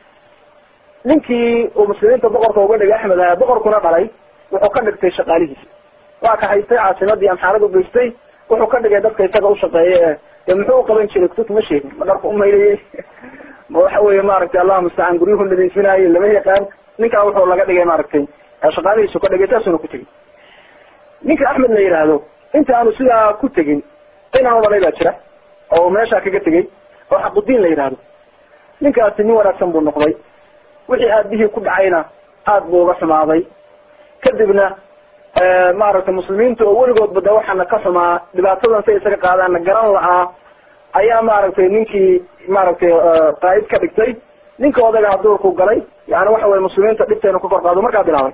ninkii uu muslimiinta boqorka uga dhigay axmed ahaa boqorkuna dhalay wuxuu ka dhigtay shaqaalihiisa waa ka haystay caasimadii amxaarad u geystay wuxuu ka dhigay dadka isaga ushaqeeya ee dee muxuu uqaban jiray kutubta ma sheegin ma dharka umayliyey ma waxa weye maaragtay allahu mustacaan guryuhu nadiifinaayo lama yaqaan ninkaa wuxuu laga dhigay maaragtay shaqaalihiisu ka dhigay saasuna ku tegin ninka axmed la yidhaahdo inta aanu sidaa ku tegin inaanu dhalay baa jira oo meeshaa kaga tegey oo xaqudiin la yidhaahdo ninkaasi nin wanaagsan buu noqday wixii aabihii ku dhacayna aada buu uga xumaaday kadibna maaragtay muslimiinta oo weligoodba de waxaana ka xumaa dhibaatadan say isaga qaadaanna garan la-aa ayaa maaragtay ninkii maaragtay qaa'id ka dhigtay ninka odaga duurku galay yani waxa weye muslimiinta dhibteenu ka kor qaado markaa bilaabay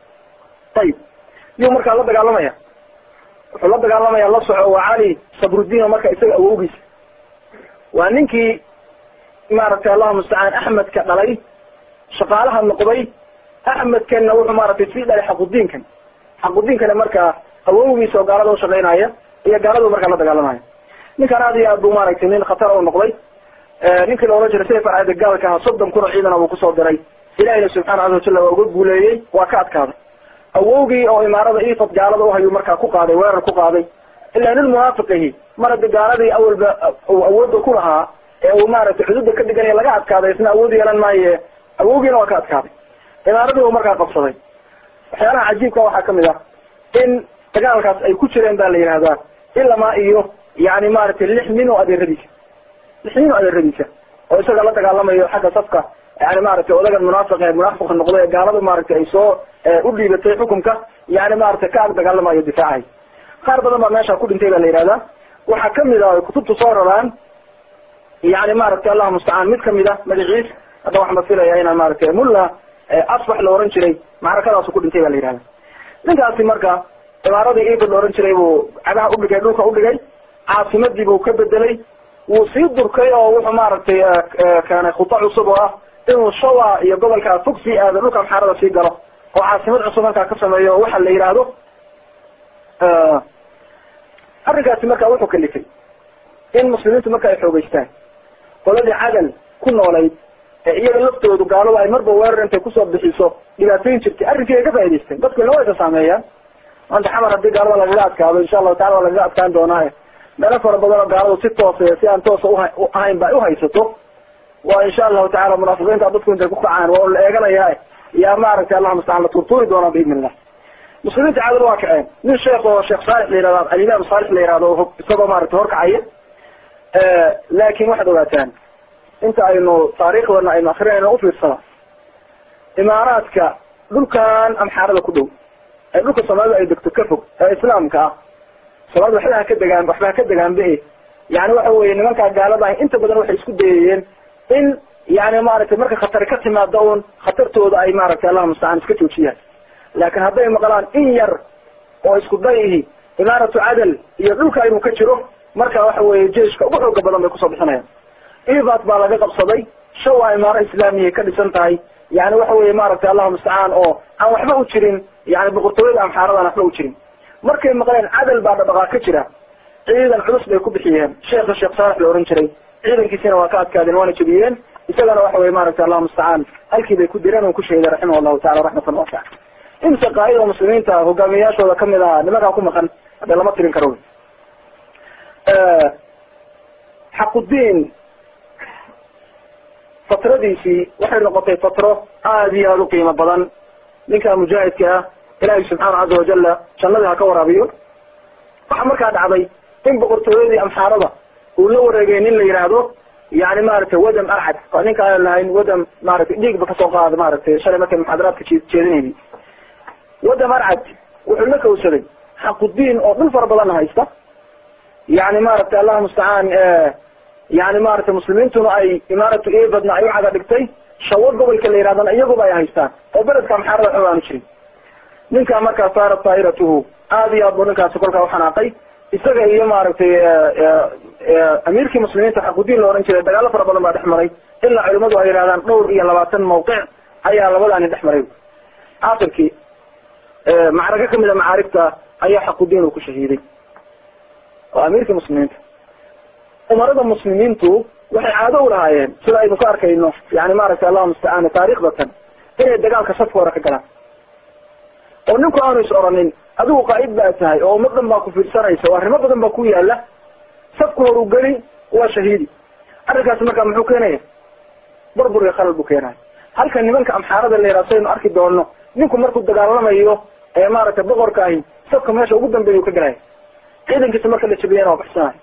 ayib yuu markaa la dagaalamaya wuxuu la dagaalamaya la soco waa cali sabrudiin oo marka isaga awowgiisa waa ninkii maaragtay allahu mustacaan axmedka dhalay shaqaalaha noqday axmedkanna wuxuu maaragtay sii dhalay xaqudiinkan xaqudiinkana markaa awowgiisa oo gaalada ushaqaynaya iyo gaaladu markaa la dagaalamaya ninkan aad iyo aad buu maaragtay nin khatar u noqday ninkii la ohan jiray sayf arcada gaalka ahaa soddon kun oo ciidana buu kusoo diray ilahina subxaana caza wajalla waa uga guuleeyey waa ka adkaaday awowgii oo imaarada ifad gaalada uhayuu markaa ku qaaday weerar ku qaaday ilaa nin munaafiqihi mar haddi gaaladii awalba uu awoodda ku lahaa ee uu maaragtay xuduudda ka dhiganaya laga adkaaday isna awood yeelan maaye awowgiina waa ka adkaaday imaaradii uu markaa qabsaday waxyaalaha cajiibka waxaa kamid ah in dagaalkaas ay ku jireen ba la yihahdaa ilamaa iyo yani maaragtay lix nin oo adeeradiisa lix nin oo adeeradiisa oo isaga la dagaalamayo xagga safka yani maaragtay odagan munaafiq ee munaafiqa noqday ee gaaladu maaragtay ay soo u dhiibatay xukunka yani maaragtay ka ag dagaalamayo difaacahay qaar badan baa meesha ku dhintay ba la yihahdaa waxaa kamid ah ay kutubtu soo raraan yani maaragtay allahu mustacaan mid kamid a magaciis hadda waxaan ba filaya inaan maaragtay mulla asbax la oran jiray macrakadaasu ku dhintay ba la yihahda ninkaasi marka imaaradii ifad la oran jiray buu cagaha udhigay dhulka udhigay caasimadii buu ka bedelay wuu sii durkay oo wuxuu maaragtay keenay khuta cusub oo ah inuu shawa iyo gobolka fog sii aado dhulka amxaarada sii galo oo caasimad cusub halkaa ka sameeyo oo waxa la yidhaahdo arrinkaasi marka wuxuu kalifay in muslimiintu marka ay xoogeystaan qoladii cadal ku noolayd ee iyaga laftoodu gaaladu ay marba weerar intay kusoo bixiso dhibaatooyin jirtay arrinkii ay ka faa'idaysteen dadkuna waa isa saameeyaan maanta xamar haddii gaalada lagaga adkaado insha allahu tacala waa lagaga adkaan doonaaye meelo fara badan oo gaaladu si toosa si aan toosa uha ahayn ba ay uhaysato waa insha allahu tacala munaafiqiinta dadku intay ku kacaan waa la eeganayaa yaa maaragtay allah mustacaan la turtuuri doonaa biidni illah muslimiinta cadal waa kaceen nin sheekh oo sheekh saalix la yihahdo alimaam saalix la yihahdo isagoo maaragtay horkacaya laakin waxaad ogaataan inta aynu taariikhdana aynu akrinayno ufiirsada imaaraadka dhulkan amxaarada ku dhow ee dhulka soomaalida ay degto ka fog ee islaamka ah soomaalida waxba ha ka degaan waxba ha ka degaanbe yani waxa weye nimankaa gaalada ah inta badan waxay isku dayayeen in yani maaragtay marka khatari ka timaada un khatartooda ay maaragtay allah mustacaan iska joojiyaan laakin hadday maqlaan in yar oo isku day ihi imaaratu cadal iyo dhulka inuu ka jiro marka waxa weye jeiska ugu xooga badan bay kusoo bixinayaan ibat baa laga qabsaday shan waa imaaro islaamiyay ka dhisan tahay yani waxa weye maaragtay allahu mustacaan oo aan waxba u jirin yani boqortooyada amxaaradan waxba u jirin markay maqleen cadal baa dhadhaqaa ka jira ciidan culus bay ku bixiyeen sheekha sheekh saalex la ohan jiray ciidankiisina waa ka adkaadeen waana jebiyeen isagana waxa weye maaragtay allahu mustacaan halkii bay ku direen uu ku sheegay raximah allahu tacala raxmatan wasica imse qaa'ida muslimiinta hogaamiyayaashooda kamid ahaa nimankaa ku maqan hadee lama tirin karo xaqudiin fatradiisii waxay noqotay fatro aada iyo aada u qiimo badan ninka mujaahidka ah ilaahay subxaana caza wajala jannadii ha ka waraabiyo waxaa markaa dhacday in boqortooyadii amxaarada uu la wareegay nin la yidhaahdo yani maaragtay wadam arcad waa ninka aan lahayn wadam maaragtay dhiigba kasoo qaada maaragtay shalay markay muxaadaraadka jeedinayay wadam arcad wuxuu la kawsaday xaqudiin oo dhul fara badanna haysta yani maaragtay allahu mustacaan yani maaragtay muslimiintuna ay imaaratu ebadna ay u caga dhigtay shawo gobolka la yidhahdana iyaguba ay haystaan oo beledka amxaarada xoog aanu jirin ninkaa markaa saarat taa'iratuhu aada iyo aad buu ninkaasi kolkaa uxanaaqay isaga iyo maaragtay amiirkii muslimiinta xaqudiin la ohan jiray dagaalo fara badan baa dhex maray ilaa culimadu ay yidhahdaan dhowr iyo labaatan mawqic ayaa labadaani dhex maray akhirkii macrago kamid a macaarifta ayaa xaqudiin uu ku shahiiday waa amiirkii muslimiinta umarada muslimiintu waxay caado u lahaayeen sida aynu ka arkayno yani maaragtay allahu mustacaan taariikhdatan inay dagaalka safka hore ka galaan oo ninku aanu is oranin adigu qaa'id baa tahay oo ummad dhan baa ku fiirsanaysa oo arrimo badan baa ku yaala safka horu geli waa shahiidi arrinkaasi markaa muxuu keenaya burbur iyo khalal buu keenaya halka nimanka amxaarada la yaraha saynu arki doono ninku markuu dagaalamayo ee maaragtay boqorka ahi safka meesha ugu dambeeya u ka galaya ciidankiisa marka la jabiyana waa baxsanayo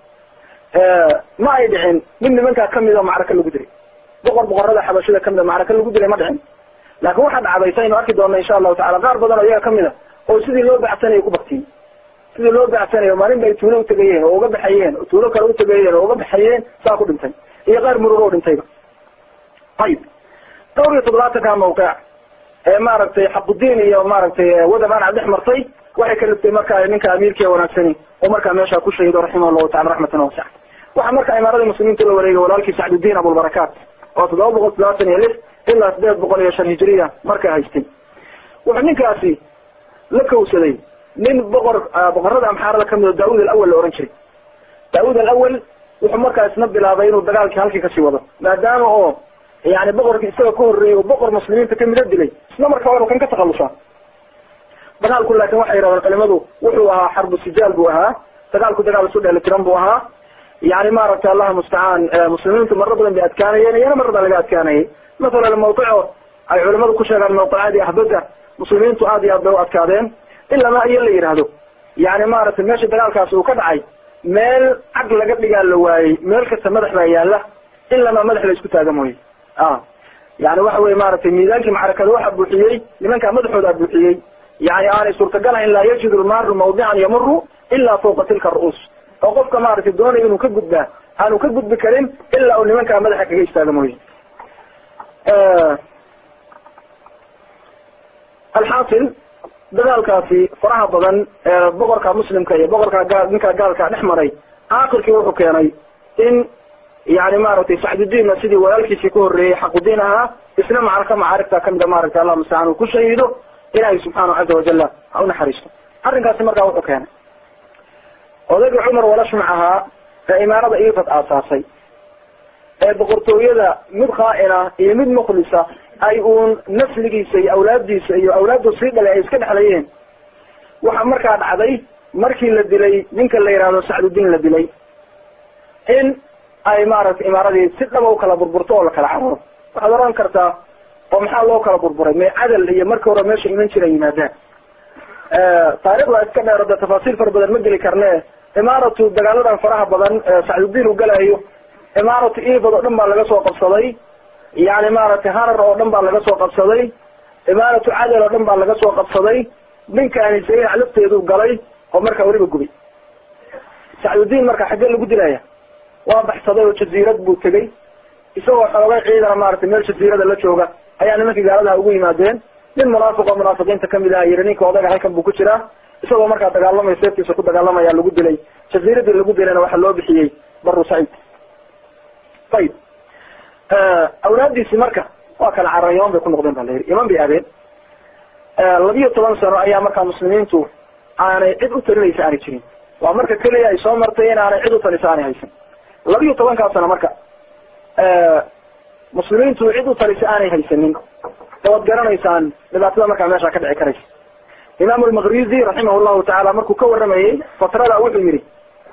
ma ay dhicin mid nimankaa kamid oo macraka lagu dilay boqor boqorada xabashida kamid a macraka lagu dilay ma dhicin laakin waxaa dhacday saynu arki doona insha allahu tacala qaar badan oo iyaga kamid a oo sidii loo bacsanayo ku baktiyey sidii loo bacsanayo maalin bay tuulo utegayeen oo uga baxayeen oo tuulo kale utegayeen oo uga baxayeen saa ku dhintay iyo qaar murug oo dhintayba ayib dhowr iyo toddobaatanka mawqic ee maaragtay xaqudiin iyo maaragtay wadamaan dhex martay waxay ka liftay markaa ninka amiirkii wanaagsani oo markaa meesha ku shahido raximah allahu tacala raxmatan wasica waxaa markaa imaaradii muslimiinta la wareegay walaalkii sacdudiin abulbarakaat oo toddoba boqol toddobaatan iyo lix ilaa sideed boqol iyo shan hijiriya markaa haystay wuxuu ninkaasi la kawsaday nin boqor boqorada amxaarada kamid o daawud alawal la ohan jiray daawud alawal wuxuu markaa isna bilaabay inuu dagaalkii halkii kasii wado maadaama oo yani boqorkii isaga ka horreeyey oo boqor muslimiinta kamida dilay isla markaa inu kan ka takhalusaa dagaalku laakin waxay yidhahdeen culimadu wuxuu ahaa xarbu sijaal buu ahaa dagaalku dagaal isu dheelitiran buu ahaa yani maaragtay allahu mustacaan muslimiintu maro badan bay adkaanayeen iyana mar baa laga adkaanayay mathalan mawqico ay culimadu ku sheegaan mawqicaadii ahbada muslimiintu aad iyo aad bay u adkaadeen ilama iyo la yidhaahdo yani maaragtay meesha dagaalkaasi uu ka dhacay meel cag laga dhigaa la waayey meel kasta madax baa yaala ilama madax la isku taaga mooye a yani waxa weye maaragtay miisaankii macrakada waxaa buuxiyey nimankaa madaxoodaa buuxiyey yani aanay suurtagalahayn laa yajidu lmaaru mawdican yamuru ilaa fawqa tilka ru'uus oo qofka maaragtay doonaya inuu ka gudbaa aanu ka gudbi karin ilaa uu nimankaa madaxa kaga istaaga mooye alxaasil dagaalkaasi faraha badan ee boqorka muslimka iyo boqorka gaal ninka gaalka dhex maray aakhirkii wuxuu keenay in yani maaragtay sacdudiinna sidii walaalkiisii ku horreeyey xaqudiin ahaa isna macraka macaarigta kamida maaragtay allah mustacaan uu ku shahiido ilaahay subxaanahu caza wajala ha unaxariisto arrinkaasi markaa wuxuu keenay odaygii cumar walashmac ahaa ee imaarada ifad aasaasay ee boqortooyada mid khaa-ina iyo mid mukhlisa ay uun nasligiisa iyo awlaaddiisa iyo awlaaddu sii dhalay ay iska dhexlayeen waxaa markaa dhacday markii la dilay ninka la yihahdo sacdudiin la dilay in ay maaragtay imaaradii si dhaba u kala burburto oo la kala cararo waxaad oran kartaa oo maxaa loo kala burburay may cadal iyo markii hore meesha iman jira yimaadaan taarikhda iska dheero dee tafaasiil fara badan ma geli karne imaaratu dagaaladan faraha badan sacdudiin uu galayo imaaratu ifad oo dhan baa laga soo qabsaday yani maaragtay harar oo dhan baa laga soo qabsaday imaaratu cadal oo dhan baa laga soo qabsaday ninkaani saynac lafteedu galay oo markaa weliba gubay sacdudiin marka xaggee lagu dilaya waa baxsaday oo jaziirad buu tegey isagoo xoogay ciidana maaragtay meel jaziirada la jooga ayaa nimankii gaaladaha ugu yimaadeen nin munaafiq oo munaafiqiinta kamid ah yiri ninka odaga halkan buu ku jiraa isagoo markaa dagaalamaya seeftiisa ku dagaalamaya lagu dilay jaziiradii lagu dilayna waxaa loo bixiyey baru saciid ayib awlaadiisi marka waa kala carara iman bay ku noqdeen ba la yidhi iman bay aadeen labiyo toban sano ayaa markaa muslimiintu aanay cid u talinaysa aanay jirin waa marka keliya ay soo martay in aanay cid u talisa aanay haysan labiyo tobankaa sano marka muslimiintu cid u talisa aanay haysanin waad garanaysaan dhibaatada markaa meesha ka dhici karaysa imaam almaqrizi raximah llahu tacaala markuu ka waramayey fatrada wuxuu yihi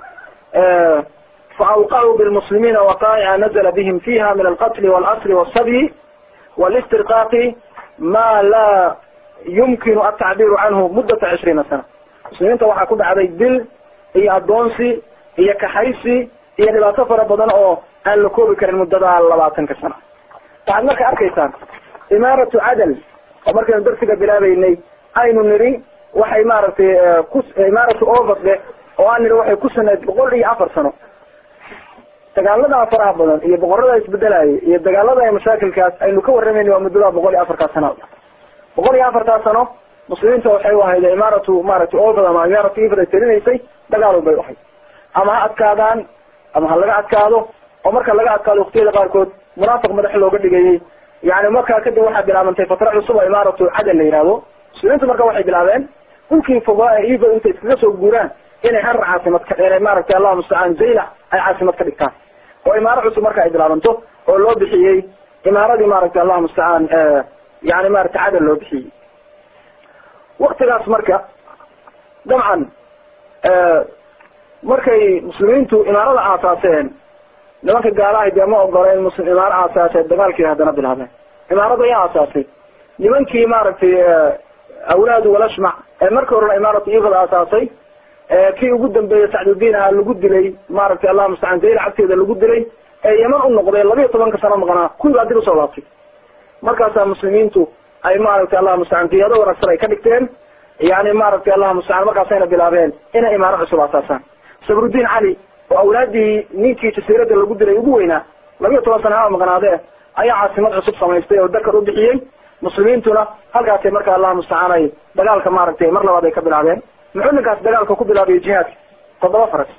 faawqacuu bilmuslimiina waqaa'ica nazla bihim fiha min alqatli walasri walsabyi walistirqaaqi ma laa yumkinu altacbiiru canhu muddata cishriina sana muslimiinta waxaa ku dhacday dil iyo addoonsi iyo kaxaysi iyo dhibaato fara badan oo aan la koobi karin muddada labaatanka sano waxaad marka arkaysaan imaaratu cadal oo markaynu darsiga bilaabeynay aynu nidhi waxay maaragtay ku imaaratu overde oo aan nidhi waxay ku sanayd boqol iyo afar sano dagaalada faraha badan iyo boqorada isbedelayay iyo dagaalada mashaakilkaas aynu ka warramayna waa muddada boqol iyo afarkaa sano boqol iyo afartaa sano muslimiinta waxay u ahayd imaaratu maaragtay overd ama imaaratu ifad ay talinaysay dagaal bay u ahayd ama ha adkaadaan ama ha laga adkaado oo marka laga adkaado waktiyada qaarkood munaafiq madax looga dhigayay yani markaa kadib waxaa bilaabantay fatra cusub oo imaaratu cadal la yihahdo muslimiintu marka waxay bilaabeen dhulkii fogaa ee ifad intay iskaga soo guuraan inay harar caasimad ka inay maaragtay allahu mustacaan zaylac ay caasimad ka dhigtaan oo imaaro cusub marka ay bilaabanto oo loo bixiyey imaaradii maaragtay allahu mustacaan yani maaragtay cadal loo bixiyey waktigaas marka dabcan markay muslimiintu imaarada aasaaseen nimanka gaalahay dee ma ogoleen muslim imaaro aasaasee dagaalkii haddana bilaabeen imaarada ayaa aasaasay nimankii maaragtay awlaadu walashmac ee markii horena imaaratu ifad aasaasay kii ugu dambeeyey sacdudiin aha lagu dilay maaragtay allah mustacaan zayla cagteeda lagu dilay ee yeman u noqday labiyo tobanka sano maqnaa kuwii baa dib usoo laabtay markaasaa muslimiintu ay maaragtay allah mustacaan qiyaado wanaagsan ay ka dhigteen yani maaragtay allah mustacaan markaasayna bilaabeen inay imaaro cusub aasaasaan sabrudiin cali oo awlaadii ninkii jasiirada lagu dilay ugu weynaa labiyo toban sana ha maqnaadee ayaa caasimad cusub samaystay oo dakar u bixiyey muslimiintuna halkaasay marka allah mustacaan ay dagaalka maaragtay mar labaad ay ka bilaabeen muxuu ninkaas dagaalka ku bilaabay jihaadka toddoba faras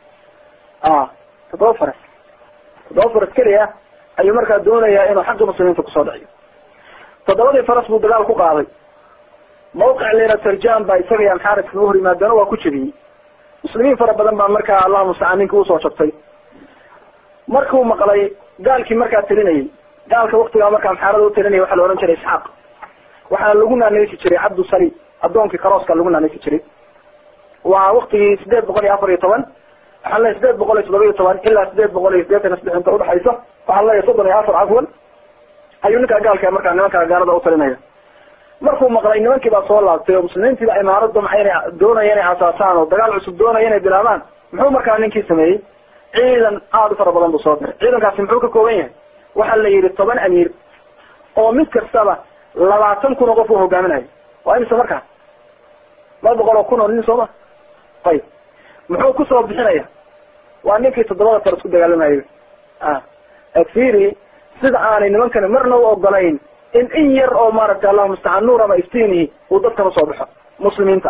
a toddoba faras toddoba faras keliya ayuu markaa doonayaa inuu xagga muslimiinta kusoo dhiciyo toddobadii faras buu dagaal ku qaaday mawqic lena tarjam baa isaga iyo amxaaris kaga hor yimaadana waa ku jebiyey muslimiin fara badan baa markaa allah mustacaan ninkii usoo jabtay markuu maqlay gaalkii markaa talinayay gaalka waktigaa markaa amxaarada u talinaya waxaa la ohan jiray isxaaq waxaana lagu naanaysi jiray cabdu sali addoonkii karooska lagu naanaysi jiray waa waktigii sideed boqol iyo afar iyo toban waxaan leeyahy sideed boqol iyo toddoba iyo toban ilaa sideed boqol iyo sideetan iyo saddex inta udhexaysa waxaan leeyahay soddon iyo afar cafwan ayuu ninkaa gaalka markaa nimankaa gaalada u talinaya markuu maqlay nimankii baa soo laabtay oo muslimiintii baa imaarad damca inay doonaya inay asaasaan oo dagaal cusub doonaya inay bilaabaan muxuu markaa ninkii sameeyey ciidan aada u fara badan buu soo diray ciidankaasi muxuu ka kooban yahay waxaa la yidhi toban amiir oo mid kastaba labaatan kun oo qof uu hogaaminayo waa imisa markaa laba boqol oo kun oo nin sooma ayib muxuu kusoo bixinaya waa ninkii toddobada faras ku dagaalamayo a firi sida aanay nimankani marna u ogolayn in in yar oo maaragtay allahu mustacaan nuur ama iftiinihi uu dadkan usoo baxo muslimiinta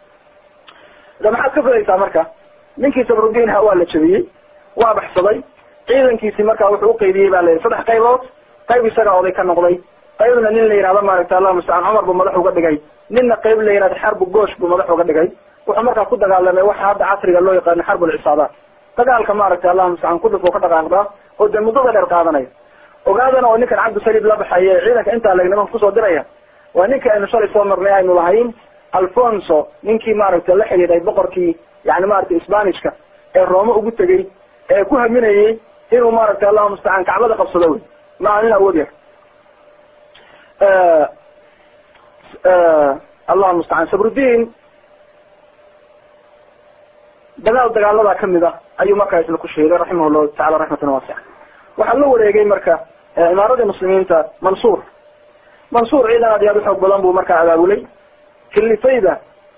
da maxaad ka filaysaa marka ninkii sabrudiin ha waa la jabiyey waa baxsaday ciidankiisi marka wuxuu uqaybiyey ba la yidhi saddex qaybood qayb isaga oday ka noqday qaybna nin la yihahdo maaragtay allahu mustacaan cumar buu madax uga dhigay ninna qayb la yihahdo xarbu goosh buu madax uga dhigay wuxuu markaa ku dagaalamay waxa hadda casriga loo yaqaano xarbulcisaabaat dagaalka maaragtay allah mustacaan ku dhufo ka dhaqaaqdaa oo dee muddada dheer qaadanaya ogaadana oo ninkan cabdisaliib la baxaya ee ciidanka intaa leg nimanka kusoo diraya waa ninka aynu shalay soo marnay aynu lahayn alfonso ninkii maaragtay la xidhiidhay boqorkii yani maaragtay sbanishka ee roome ugu tegey ee ku haminayey inuu maaragtay allahu mustacaan kacbada qabsado wey maa nin awood yar allahu mustacaan sabrudiin dagaal dagaaladaa kamid ah ayuu markaa isla ku sheegay raximah llahu tacala raxmatan waasica waxaa la wareegay marka imaaradii muslimiinta mansuur mansuur ciidan aad iyo aad uxoog badan buu markaa abaabulay kilifayda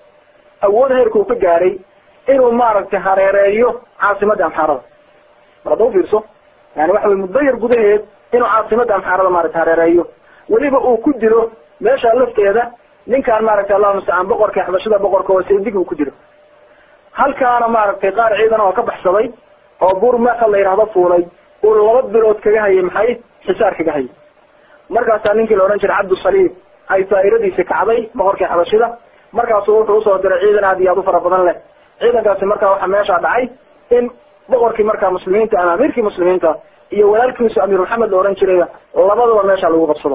awood heerka uu ka gaaray inuu maaragtay hareereeyo caasimadda amxaarada mar hadda ufiirso yani waxa wey muddo yar gudaheed inuu caasimadda amxaarada maaragtay hareereeyo weliba uu ku dilo meesha lafteeda ninkaan maaragtay allahu mustacaan boqorka xabashada boqorka oo saydig uu ku dilo halkaana maaragtay qaar ciidan oo ka baxsaday oo buur meeka la yidhahdo fuulay uu laba bilood kaga hayay maxay xisaar kaga hayay markaasaa ninkii la odhan jiray cabdusaliib ay daa'iradiisi kacday boqorkii xabashida markaasu wuxuu usoo diray ciidan aad iyo aad u fara badan leh ciidankaasi markaa waxaa meesha dhacay in boqorkii markaa muslimiinta ama amiirkii muslimiinta iyo walaalkiisu amiir maxamed la odhan jiray labadaba meesha lagu qabsado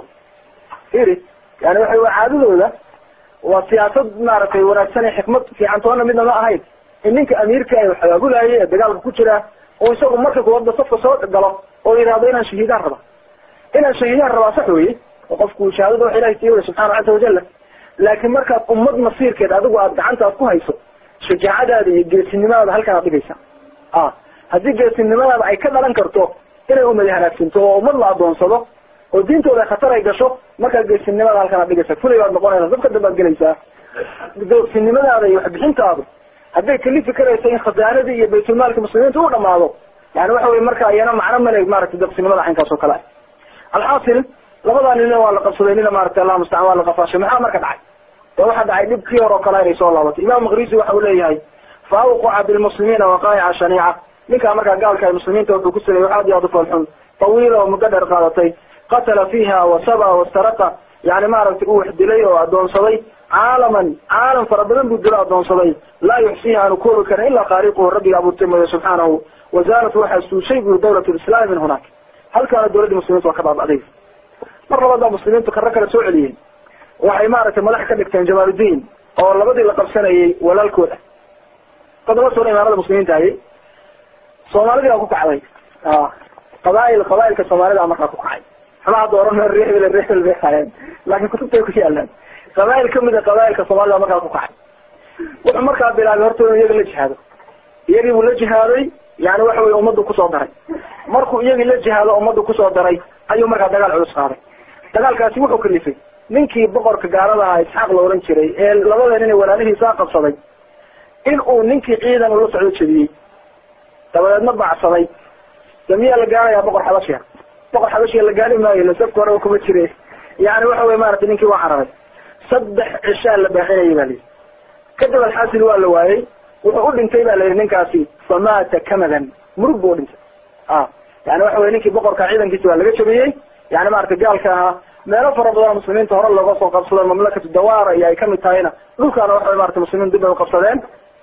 iri yani waxay waa caadadooda waa siyaasad maaragtay wanaagsan ee xikmad fiican toona midna ma ahayn in ninka amiirka ay xabaabulaayay ee dagaalka ku jira oo isagu marka kuwada safka soo galo oo yidhahdo inaan shahiidaan raba inaan shahiidaan rabaa sax weye oo qofku shahaadada wax ilahay siiy subxaana caza wajala laakiin markaad ummad masiirkeed adigu aad gacanta aad ku hayso shajaacadaada iyo geesinimadaada halkan aad dhigaysa a haddii geesinimadaada ay ka dhalan karto inay ummadi halaagsanto oo ummad la adoonsado oo diintooda khatar ay gasho markaa geesinimada halkan aad dhigaysa fulay baad noqonaysa dadka dambe ad gelaysaa geesinimadaada iyo waxbixintaadu hadday kalifi karayso in khasaanadii iyo baytulmaalka muslimiinta u dhamaado yani waxa wey marka iyana macno male maratay deqsinimada caynkaas oo kale ah alxaasil labadaa nina waa la qabsaday nina maratay allah mustacaan waa la qafaashay maxaa marka dhacay ee waxaa dhacay dhibkii hore oo kale inay soo laabatay imam makrisi waxa uu leeyahay fa awqaca bilmuslimiina waqaa'ica shaniica ninkaa markaa gaalka ay muslimiinta wuxuu ku sameeyey wax aad iyo aad u foolxun tawiila oo muddo dheer qaadatay qatala fiiha wasaba wastaraqa yani maaragtay uu wax dilay oo adoonsaday caalaman caalam fara badan buu dilo adoonsaday laa yuxsiiha aanu koobi karin ilaa khaaliquhu rabbiga abuurtay mooye subxaanahu wazaalat waxaa suushay buu dawlat lislaami min hunaak halkaana dawladdii muslimiinta waa ka baabacday mar labaad baa muslimiintu karo kale soo celiyeen waxay maaragtay madax ka dhigteen jamaaludiin oo labadii la qabsanayay walaalkooda toddoba sano imaarada muslimiinta hayay soomaalidii baa ku kacday qabail qabailka soomaalida markaa ku kacay xamaha dooran reebel reebel bay hayeen laakiin kutubtay ku yaalaan qabail kamid a qabailka soomaalida markaa ku kacay wuxuu markaa bilaabay horta inuu iyaga la jihaado iyagii buu la jihaaday yani waxa weye ummaddu kusoo daray markuu iyagii la jihaado ummaddu kusoo daray ayuu markaa dagaal culus qaaday dagaalkaasi wuxuu kalifay ninkii boqorka gaalada ahaa isxaaq la ohan jiray ee labada nin ee walaalihiisaa qabsaday in uu ninkii ciidan ula socdo jebiyey dabadeedna bacsaday de miyaa la gaarayaa boqor xabashiga boqor xabashiga la gaari maayo la safka horeba kuma jire yani waxa wey maratay ninkii waa cararay saddex cishaa la baaxinayay ba layidhi kadib alxaasil waa la waayey wuxuu u dhintay ba la yidhi ninkaasi famaata kamadan murug buu udhintay a yani waxa wey ninkii boqorka ciidankiisi waa laga jabiyey yani maratay gaalka ahaa meelo fara badan muslimiinta hore looga soo qabsado mamlakatu dawaara iyo ay kamid tahayna dhulkaana waxa wey maratay muslimiin dib ay uqabsadeen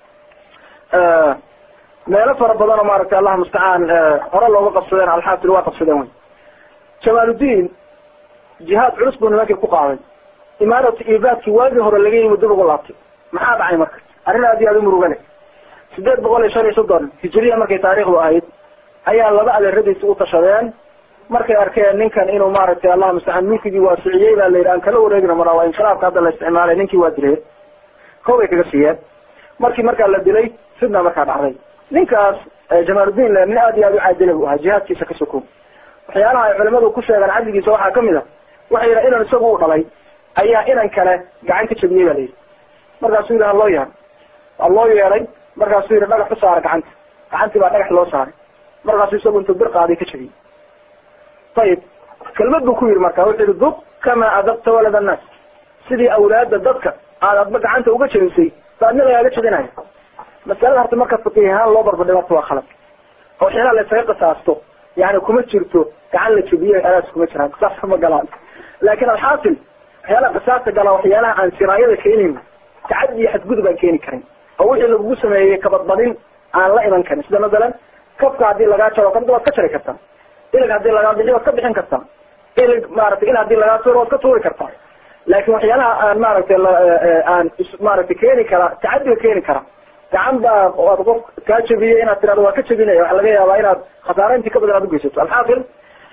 meelo fara badan oo maaragtay allah mustacaan hore looga qabsadeen alxaasil waa qabsadeen wey jamaaludiin jihaad culus buu nimankii ku qaaday imaaratu ibaadkii waagii hore laga yimi dib ugu laabtay maxaa dhacay marka arrin aad iyo aad u muruga leh sideed boqol iyo shan iyo soddon hijiriya markay taariikhdu ahayd ayaa laba adeeradiisi u tashadeen markay arkeen ninkan inuu maaragtay allah mustacaan mulkigii waasiciyey baa la yidhi aan kala wareegna maraa waa inqilaabka hadda la isticmaalay ninkii waa dileen kow bay kaga siiyeen markii markaa la dilay fidna markaa dhacday ninkaas jamaaludiin nin aad iyo aad u caadila bu ahaa jihaadkiisa ka soko waxyaalaha ay culimadu ku sheegaan cadligiisa waxaa kamid a waxay yidhaha inan isagu u dhalay ayaa inan kale gacan ka jabiyey ba la yidhi markaasuu yidhi ha loo yeero waa loo yeeday markaasuu yidhi dhagax u saara gacanta gacantii baa dhagax loo saaray markaasuu isagu intuu bir qaaday ka jabiyey ayib kelmad buu ku yidhi marka wuxuu yihi duq kamaa adabta walad annaas sidii awlaada dadka aad adba gacanta uga jabisay baadna lagaaga jabinaya masalada horta marka faqiih ahaan loo barbardhigo horta waa khalad oo waxyaalaha la isaga qisaasto yani kuma jirto gacan la jabiye alaas kuma jiraan qisaas ma galaan laakin alxaasil waxyaalaha qisaasta galaa waxyaalaha aan siraayada keenayn tacadi iyo xadgudub aan keeni karin oo wixii lagugu sameeyey kabadbadin aan la iman karin sida masalan kafka haddii lagaa jaro kabda waad ka jari kartaa ilig haddii lagaa bixiyo waad ka bixin kartaa ilig maaragtay il haddii lagaa tuuro waad ka tuuri kartaa laakin waxyaalaha aan maaragtay aan maaragtay keeni kara tacadiga keeni kara gacan baa waad qof kaa jebiyey inaad tirahdo waa ka jebinaya waxa laga yaabaa inaad khasaare intii ka badan aad ugeysato alxaasil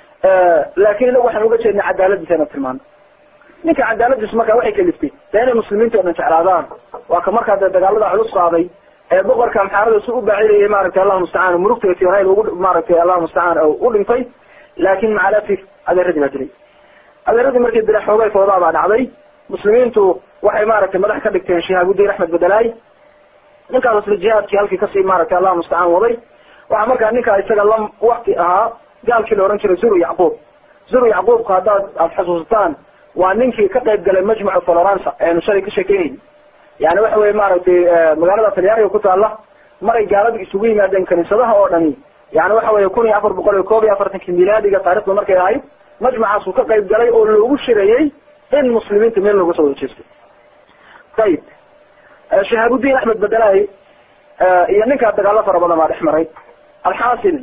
laakin inagu waxaan uga jeednay cadaaladiisa inad tilmaano ninka cadaaladiisu markaa waxay kaliftay dee inay muslimiinta o dhan jeclaadaan waa ka markaa dee dagaalada culus qaaday ee boqorka amxaarada si u baacidayay maaragtay allahu mustacaan murugta tionayl ugu maaragtay allahu mustacaan u dhintay laakin macalasif adeeradii baa dilay adeeradii markii dila xoogay foodaa baa dhacday muslimiintu waxay maaragtay madax ka dhigteen shihaabudiin axmed bedelaay ninkaas isla jihaadkii halkii kasii maaragtay allahu mustacaan waday waxaa markaa ninkaa isaga la wakti ahaa gaalkii la ohan jiray zuru yacquub zuru yacquubku haddaad aad xusuusataan waa ninkii ka qayb galay majmuca florence eenu shalay ka sheekeynayni yani waxa weye maaragtay magaalada talyaaniga ku taala maray gaalada isugu yimaadeen kaniisadaha oo dhani yani waxa weye kun iyo afar boqol iyo koob iyo afartankii milaadiga taarikhda markay ahayd majmucaasuu ka qayb galay oo loogu shirayey in muslimiinta meel looga soo wada jeesto ayib shahaabudiin axmed bedelaay iyo ninkaa dagaalo fara badan baa dhex maray alxaasil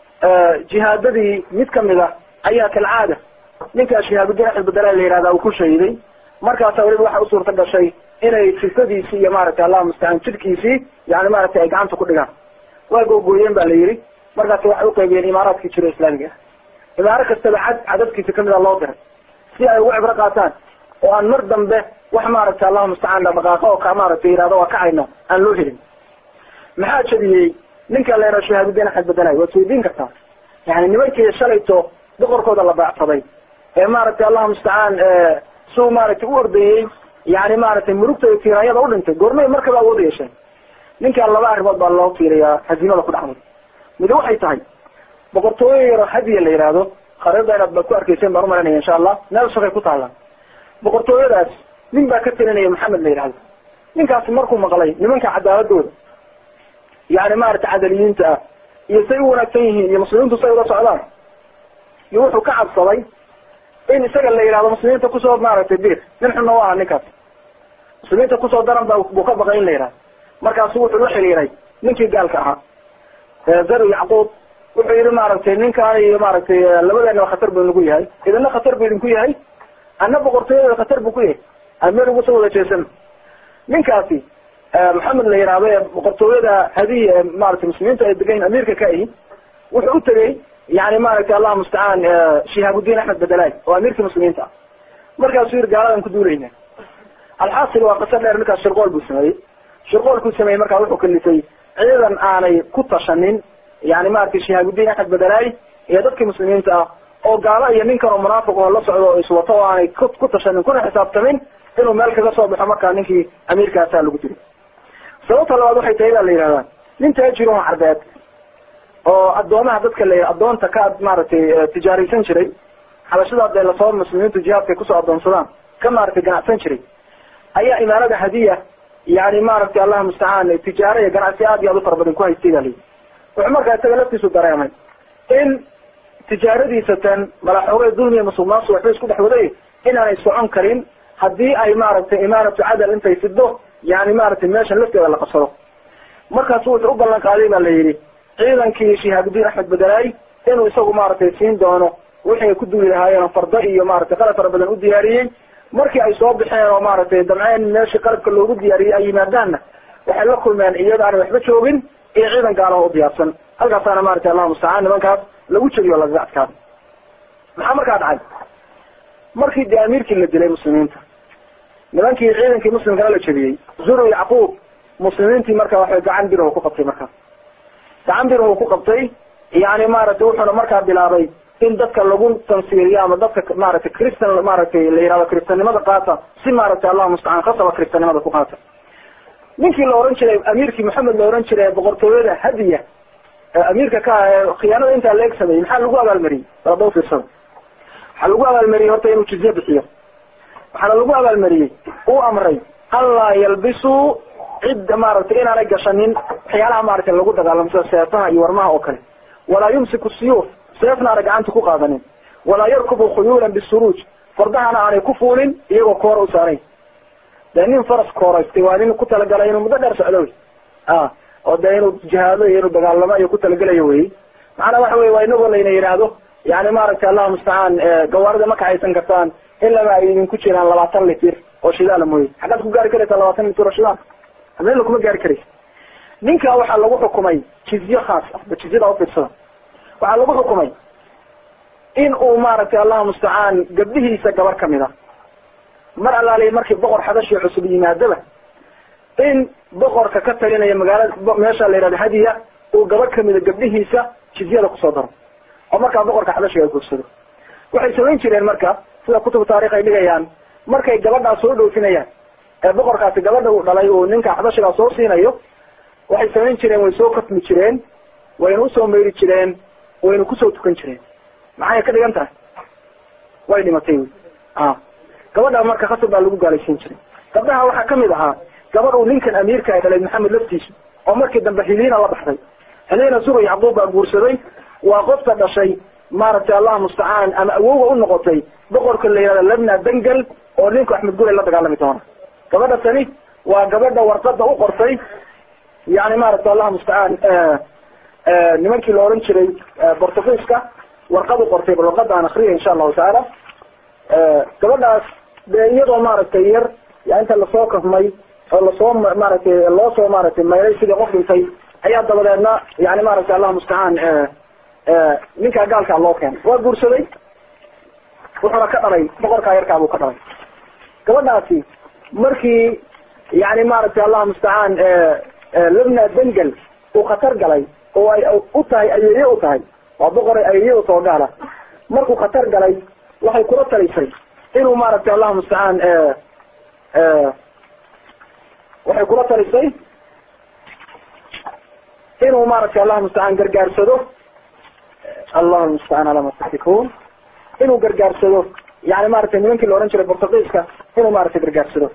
jihaadadii mid kamid a ayaa kalcaada ninkaa shihaabudiin axmed bedelaay la yihahda uu ku shahiday markaasa weliba waxa u suurta gashay inay sifadiisii iyo maaragtay allahu mustacaan jidhkiisii yani maaragtay ay gacanta ku dhigaan waa googooyeen ba la yidhi markaas waxay uqaybiyeen imaaraadkii jiro islaamiga ah imaaro kastaba cad cadadkiisa kamid a loo diray si ay ugu cibro qaataan oo aan mar dambe wax maaragtay allahu mustacaan dhaqdhaqaaqo oo ka maaragtay yihahdo waa kacayno aan loo helin maxaa jabiyey ninka la yidhaha shahaabudiin axmed bedelaay waad weydiin kartaa yani nimankii shalayto boqorkooda la baacsaday ee maaragtay allahu mustacaan suu maaragtay u ordayey yani maaragtay murugta iyo tiiraanyada u dhintay goormay markaba awood yeesheen ninkaan laba arrimood baa loo fiiriyaa haziimada ku dhacday midi waxay tahay boqortooyo yaroo hadiya la yihahdo khariirda inaad ba ku arkeyseen baan umalanaya insha allah meel shakay ku taallaan boqortooyadaas nin baa ka talinaya maxamed la yihahdo ninkaasi markuu maqlay nimanka cadaaladooda yani maaragtay cadaliyiinta ah iyo say u wanaagsan yihiin iyo muslimiintu say ula socdaan iyo wuxuu ka cabsaday in isaga la yihahdo muslimiinta kusoo maaragtay bir nin xunna u aha ninkaas muslimiinta kusoo daran ba buu ka baqay in la yihahdo markaasu wuxuu la xiriiray ninkii gaalka ahaa zaru yacquub wuxuu yihi maaragtay ninkaan iyo maaragtay labadeena khatar buu nagu yahay idina khatar buu idinku yahay ana boqortooyada khatar buu ku yahay aan meel ugu soo wada jeesano ninkaasi maxamed la yihahdo ee boqortooyada hadiya ee maratay muslimiinta ay degayn amiirka ka ahi wuxuu u tegey yani maaragtay allahu mustacaan shihaabudiin axmed bedelaay oo amiirkii muslimiinta ah markaasuu yihi gaaladan ku duulayna alxaasil waa qaso dheer ninkaas shirqool buu sameeyey shirqoolkuu sameeyey markaa wuxuu kalifay ciidan aanay ku tashanin yani maratay shihaabudiin axmed bedelaay iyo dadkii muslimiinta ah oo gaalo iyo ninkan oo munaafiq oo la socdo oo iswato oo aanay ku tashanin kuna xisaabtamin inuu meel kaga soo baxo markaa ninkii amiirkaasaa lagu diri sababta labaad waxay tahay baa la yihahdaa nin taajiroo carbeed oo addoomaha dadka la addoonta ka maaragtay tijaaraysan jiray xabashada dee lasoo muslimiintu jihaadkay kusoo addoonsadaan ka maaragtay ganacsan jiray ayaa imaarada hadiya yani maaragtay allahu mustacaan tijaaro iyo ganacsi aad iyo aad u fara badan ku haystay baa layihi wuxuu markaa isaga laftiisu dareemay in tijaaradiisa tan malaxoogay dulmiya musulmaansu waxba isku dhex waday inaanay socon karin haddii ay maaragtay imaaratu cadal intay fido yani maaragtay meeshan lafteeda la qabsado markaasu wuxuu u ballan qaaday ba la yidhi ciidankii shihaabudiin axmed bedelaay inuu isagu maaragtay siin doono wixii ay ku duuli lahaayeen fardo iyo maaragtay qalab fara badan u diyaariyey markii ay soo baxeen oo maaragtay damceen meeshii qalabka loogu diyaariyey ay yimaadaanna waxay la kulmeen iyada aanay waxba joogin iyo ciidan gaalaho u diyaarsan halkaasaana maratay allahu mustacaan nimankaas lagu jebiyo lagaga adkaado maxaa markaa dhacay markii dee amiirkii la dilay muslimiinta nimankii ciidankii muslimkana la jebiyey zuru yacquub muslimiintii marka waxay gacan birahu ku qabtay markaa gacan birahu ku qabtay yani maaragtay wuxuuna markaa bilaabay in dadka lagu tansiiriyo ama dadka maaragtay christan maaragtay la yihahdo kristanimada qaata si maaragtay allahu mustacaan khasaba kristanimada ku qaata ninkii la ohan jiray amiirkii maxamed la ohan jiray boqortooyada hadiya amiirka ka ah khiyaanada intaa la eg sameeyey maxaa lagu abaalmariyey balada ufiirsada waxaa lagu abaalmariyey horta inuu jizye bixiyo waxaana lagu abaalmariyey uu amray anlaa yalbisuu cidda maaragtay inaanay gashanin waxyaalaha maaragtay lagu dagaalamo sida seefaha iyo warmaha oo kale walaa yumsiku siyuuf seefna aanay gacanta ku qaadanin walaa yarkubu khuyuulan bisuruuj fardahana aanay ku fuulin iyagoo koora u saarayn de nin faras kooraystay waa nin ku talagalay inuu muddo dheer socdo wy a oo dee inuu jihaado iyo inuu dagaalamo iyo ku talagelayo wey macnaa waxa wey waa inagoo layna yidhaahdo yani maaragtay allahu mustacaan gawaarida ma kaxaysan kartaan ilaba ay idinku jiraan labaatan litir oo shidaala mooye xaggaad ku gaari karaysaa labaatan litir oo shidaal habeenla kuma gaari karaysa ninka waxaa lagu xukumay jizye khaas ah ba jizyada ufiirsada waxaa lagu xukumay in uu maaragtay allahu mustacaan gabdhihiisa gabar kamid a mar alaaliya markii boqor xadashi cusub yimaadaba in boqorka ka talinaya magaalada meesha la yihahdo hadiya uu gabadh kamida gabdhihiisa jizyada kusoo daro oo markaa boqorka xadashiga guursado waxay samayn jireen marka sida kutubu taarikh ay dhigayaan markay gabadhaa soo dhoofinayaan ee boqorkaasi gabadha uu dhalay uu ninka xadashigaa soo siinayo waxay samayn jireen way soo katmi jireen wayna usoo mayri jireen wayna kusoo tukan jireen maxay ka dhigan tahay way dhimatay wy a gabadha marka khasab baa lagu gaalaysiin jiray gabdhaha waxaa kamid ahaa gabadh uu ninkan amiirka ay dhalay maxamed laftiisu oo markii dambe hiliina la baxday hiliina suga yacquub baa guursaday waa qofka dhashay maaragtay allah mustacaan ama awowga u noqotay boqorka la yihahda labna dangal oo ninku axmed gulay la dagaalami doona gabadha tani waa gabadha warqada u qortay yani maaragtay allah mustacaan nimankii la oran jiray bortugiiska warqad u qortay bal warqadaan akriya insha allahu tacaala gabadhaas dee iyadoo maaragtay yar ya inta lasoo kafmay oo lasoo maaragtay loo soo maaragtay maylay sidii qof dhintay ayaa dabadeedna yani maaragtay allah mustacaan ninkaa gaalkaa loo keenay waa guursaday wuxuuna ka dhalay boqorkaa yarkaa buu ka dhalay gabadhaasi markii yani maaragtay allah mustacaan labna dengel uu khatar galay oo ay u tahay ayeeye u tahay waa boqoray ayeeye u taho gaala markuu khatar galay waxay kula talisay inuu maaragtay allah mustacaan waxay kula talisay inuu maaragtay allah mustacaan gargaarsado allahu mustacaan ala ma tasifun inuu gargaarsado yani maratay nimankii la ohan jiray bortugiiska inuu maaragtay gargaarsado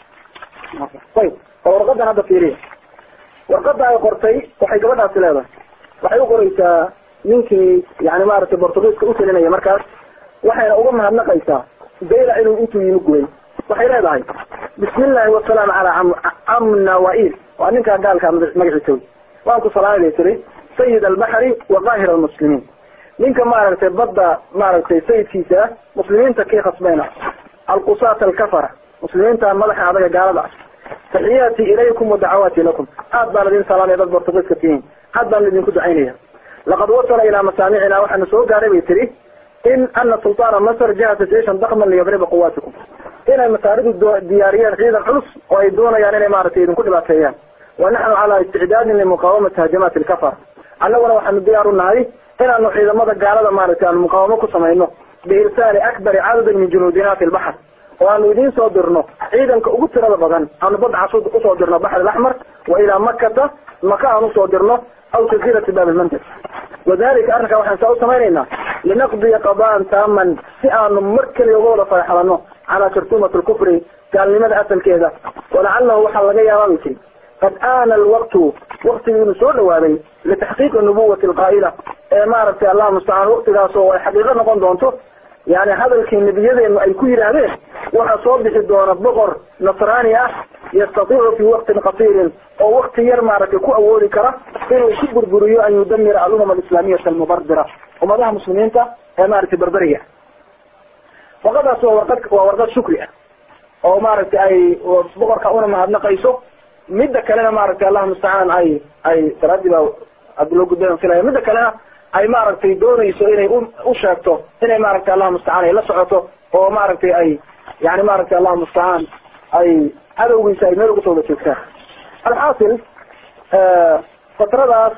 ayb bal warqadan hadda fiiriya warqada ay qortay waxay gabadhaasi leedahay waxay u qoreysaa ninkii yani maaragtay bortugiiska utalinaya markaas waxayna uga mahadnaqaysaa dayla inuu intuu yimi gubay waxay leedahay bismi illahi wasalaamu calaa camna wail waa ninkaa gaalkaa magaciisa wy waan ku salaamay tiri sayid albaxri wa qaahir almuslimiin ninka maaragtay badda maaragtay sayidkiisa ah muslimiinta kii khasbayna alqusaat alkafara muslimiinta madaxa adaga gaalada ah taxiyaati ilaykum wa dacawaati lakum aad baan idin salaamaya dad bortugiiska tihiin aad baan idinku ducaynaya laqad wasala ilaa masaamicina waxaana soo gaaray bay tiri in ana sultaana masr jahasa jeishan dakman liyadriba quwaatikum inay masaaridu diyaariyeen ciidan culus oo ay doonayaan inay maaragtay idinku dhibaateeyaan wa naxnu calaa isticdaadin limuqaawamati hajamaati alkafara annaguna waxaanu diyaar u nahay inaanu ciidamada gaalada maaragtay aanu muqaawamo ku samayno biirsaali akbari cadadin min junuudina fi lbaxr oo aanu idiin soo dirno ciidanka ugu tirada badan aanu badda cas usoo dirno baxr alaxmar wa ilaa makata maka aan usoo dirno aw jasiirati bab lmandab wadalika arrinkaa waxaan saa u samaynaynaa linaqdiya qadaan taaman si aanu mar keliya uga wada faraxlano calaa jartumati lkufri gaalnimada asalkeeda walacalahu waxaa laga yaabaa bay tiri qad aana alwaqtu waktigii inuu soo dhawaaday litaxqiiqi nubuwati alqaa'ila ee maaragtay allah mustacaan waktigaas oo ay xaqiiqo noqon doonto yani hadalkii nebiyadeenu ay ku yidhaahdeen waxaa soo bixi doona boqor nasraani ah yastatiicu fi waqtin qasiirin oo wakti yar maaragtay ku awoodi kara inuu ku burburiyo an yudamira alumam alislaamiyata almubardira ummadaha muslimiinta ee maaragtay berberiga warqadaas waa warqad waa warqad shukri ah oo maaragtay ay boqorka una mahadnaqayso midda kalena maaragtay allah mustacaan ay ay salaadii baa hadda loo gudbay filaya midda kalena ay maaragtay doonayso inay u sheegto inay maaragtay allah mustacaan ay la socoto oo maaragtay ay yani maaragtay allah mustacaan ay cadowgiisa ay meel ugu soo wada joogtaan alxaasil fatradaas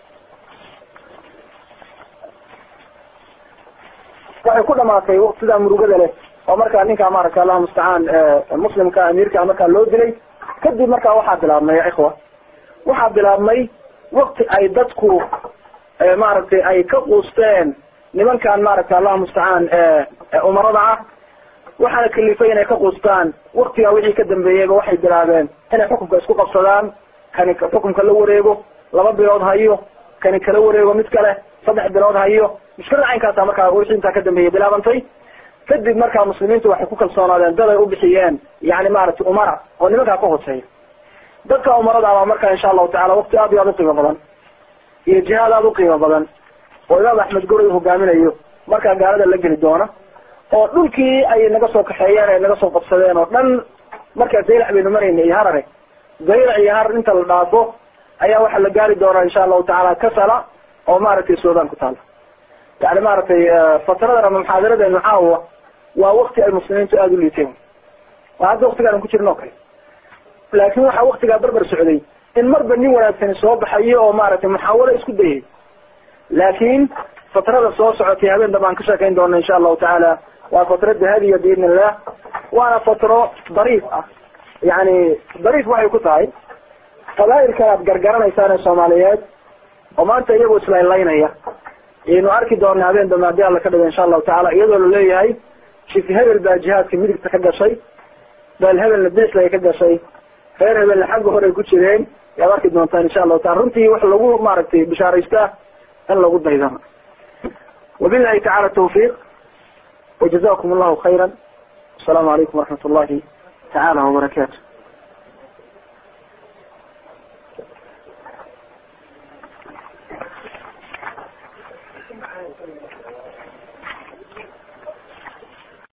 waxay ku dhamaatay sidaa murugada leh oo markaa ninkaa maaragtay allah mustacaan muslimka amiirka markaa loo dilay kadib markaa waxaa bilaabmay ya ikhwa waxaa bilaabmay wakti ay dadku maaragtay ay ka quusteen nimankan maaragtay allah mustacaan umarada ah waxaana kalifay inay ka quustaan waktigaa wixii ka dambeeyeyba waxay bilaabeen inay xukunka isku qabsadaan kani xukunka la wareego laba bilood hayo kani kala wareego mid kale saddex bilood hayo mushkilada caynkaasa markaa wixii intaa ka dambeeyey bilaabantay kadib markaa muslimiintu waxay ku kalsoonaadeen dad ay u bixiyeen yani maaragtay umara oo nimankaa ka hooseeya dadka umarada baa marka insha allahu tacala waqti aad iyo aad uqiimo badan iyo jihaad aada uqiimo badan oo imaam axmed goray hogaaminayo markaa gaalada la geli doona oo dhulkii ay naga soo kaxeeyeen ay naga soo qabsadeen oo dhan markaa zaylac baynu marayna iyo harare zaylac iyo harar inta la dhaafo ayaa waxaa la gaari doonaa insha allahu tacaala kasala oo maaragtay sudan ku taala yani maaragtay fatradan ama muxaadaradeenu caawa waa wakti ay muslimiintu aada u liiteen waa hadda waktigaan ku jirno o kale laakin waxaa waktigaa barbar socday in marba nin wanaagsani soo baxayo oo maaragtay muxaawalo isku dayay laakin fatrada soo socotay habeen dambaan ka sheekayn doona insha allahu tacaala waa fatro dahabiya biidn illah waana fatro dariif ah yani dariif waxay ku tahay fadaa'ilka aad gargaranaysaan ee soomaaliyeed oo maanta iyagoo islaynlaynaya ayaynu arki doona habeen dambe haddii alla ka dhigo insha allahu tacala iyadoo la leeyahay shif hebel baa jihaadka midigta ka gashay beel hebelna bidixda ay ka gashay reer hebelna xagga hore ay ku jireen yaad arki doontaan insha allahu taala runtii wax lagu maaragtay bishaaraystaa in lagu daydano wabillahi tacala tawfiiq wajazakum allahu khayra asalaamu calaykum waraxmat ullahi tacaala wabarakaatu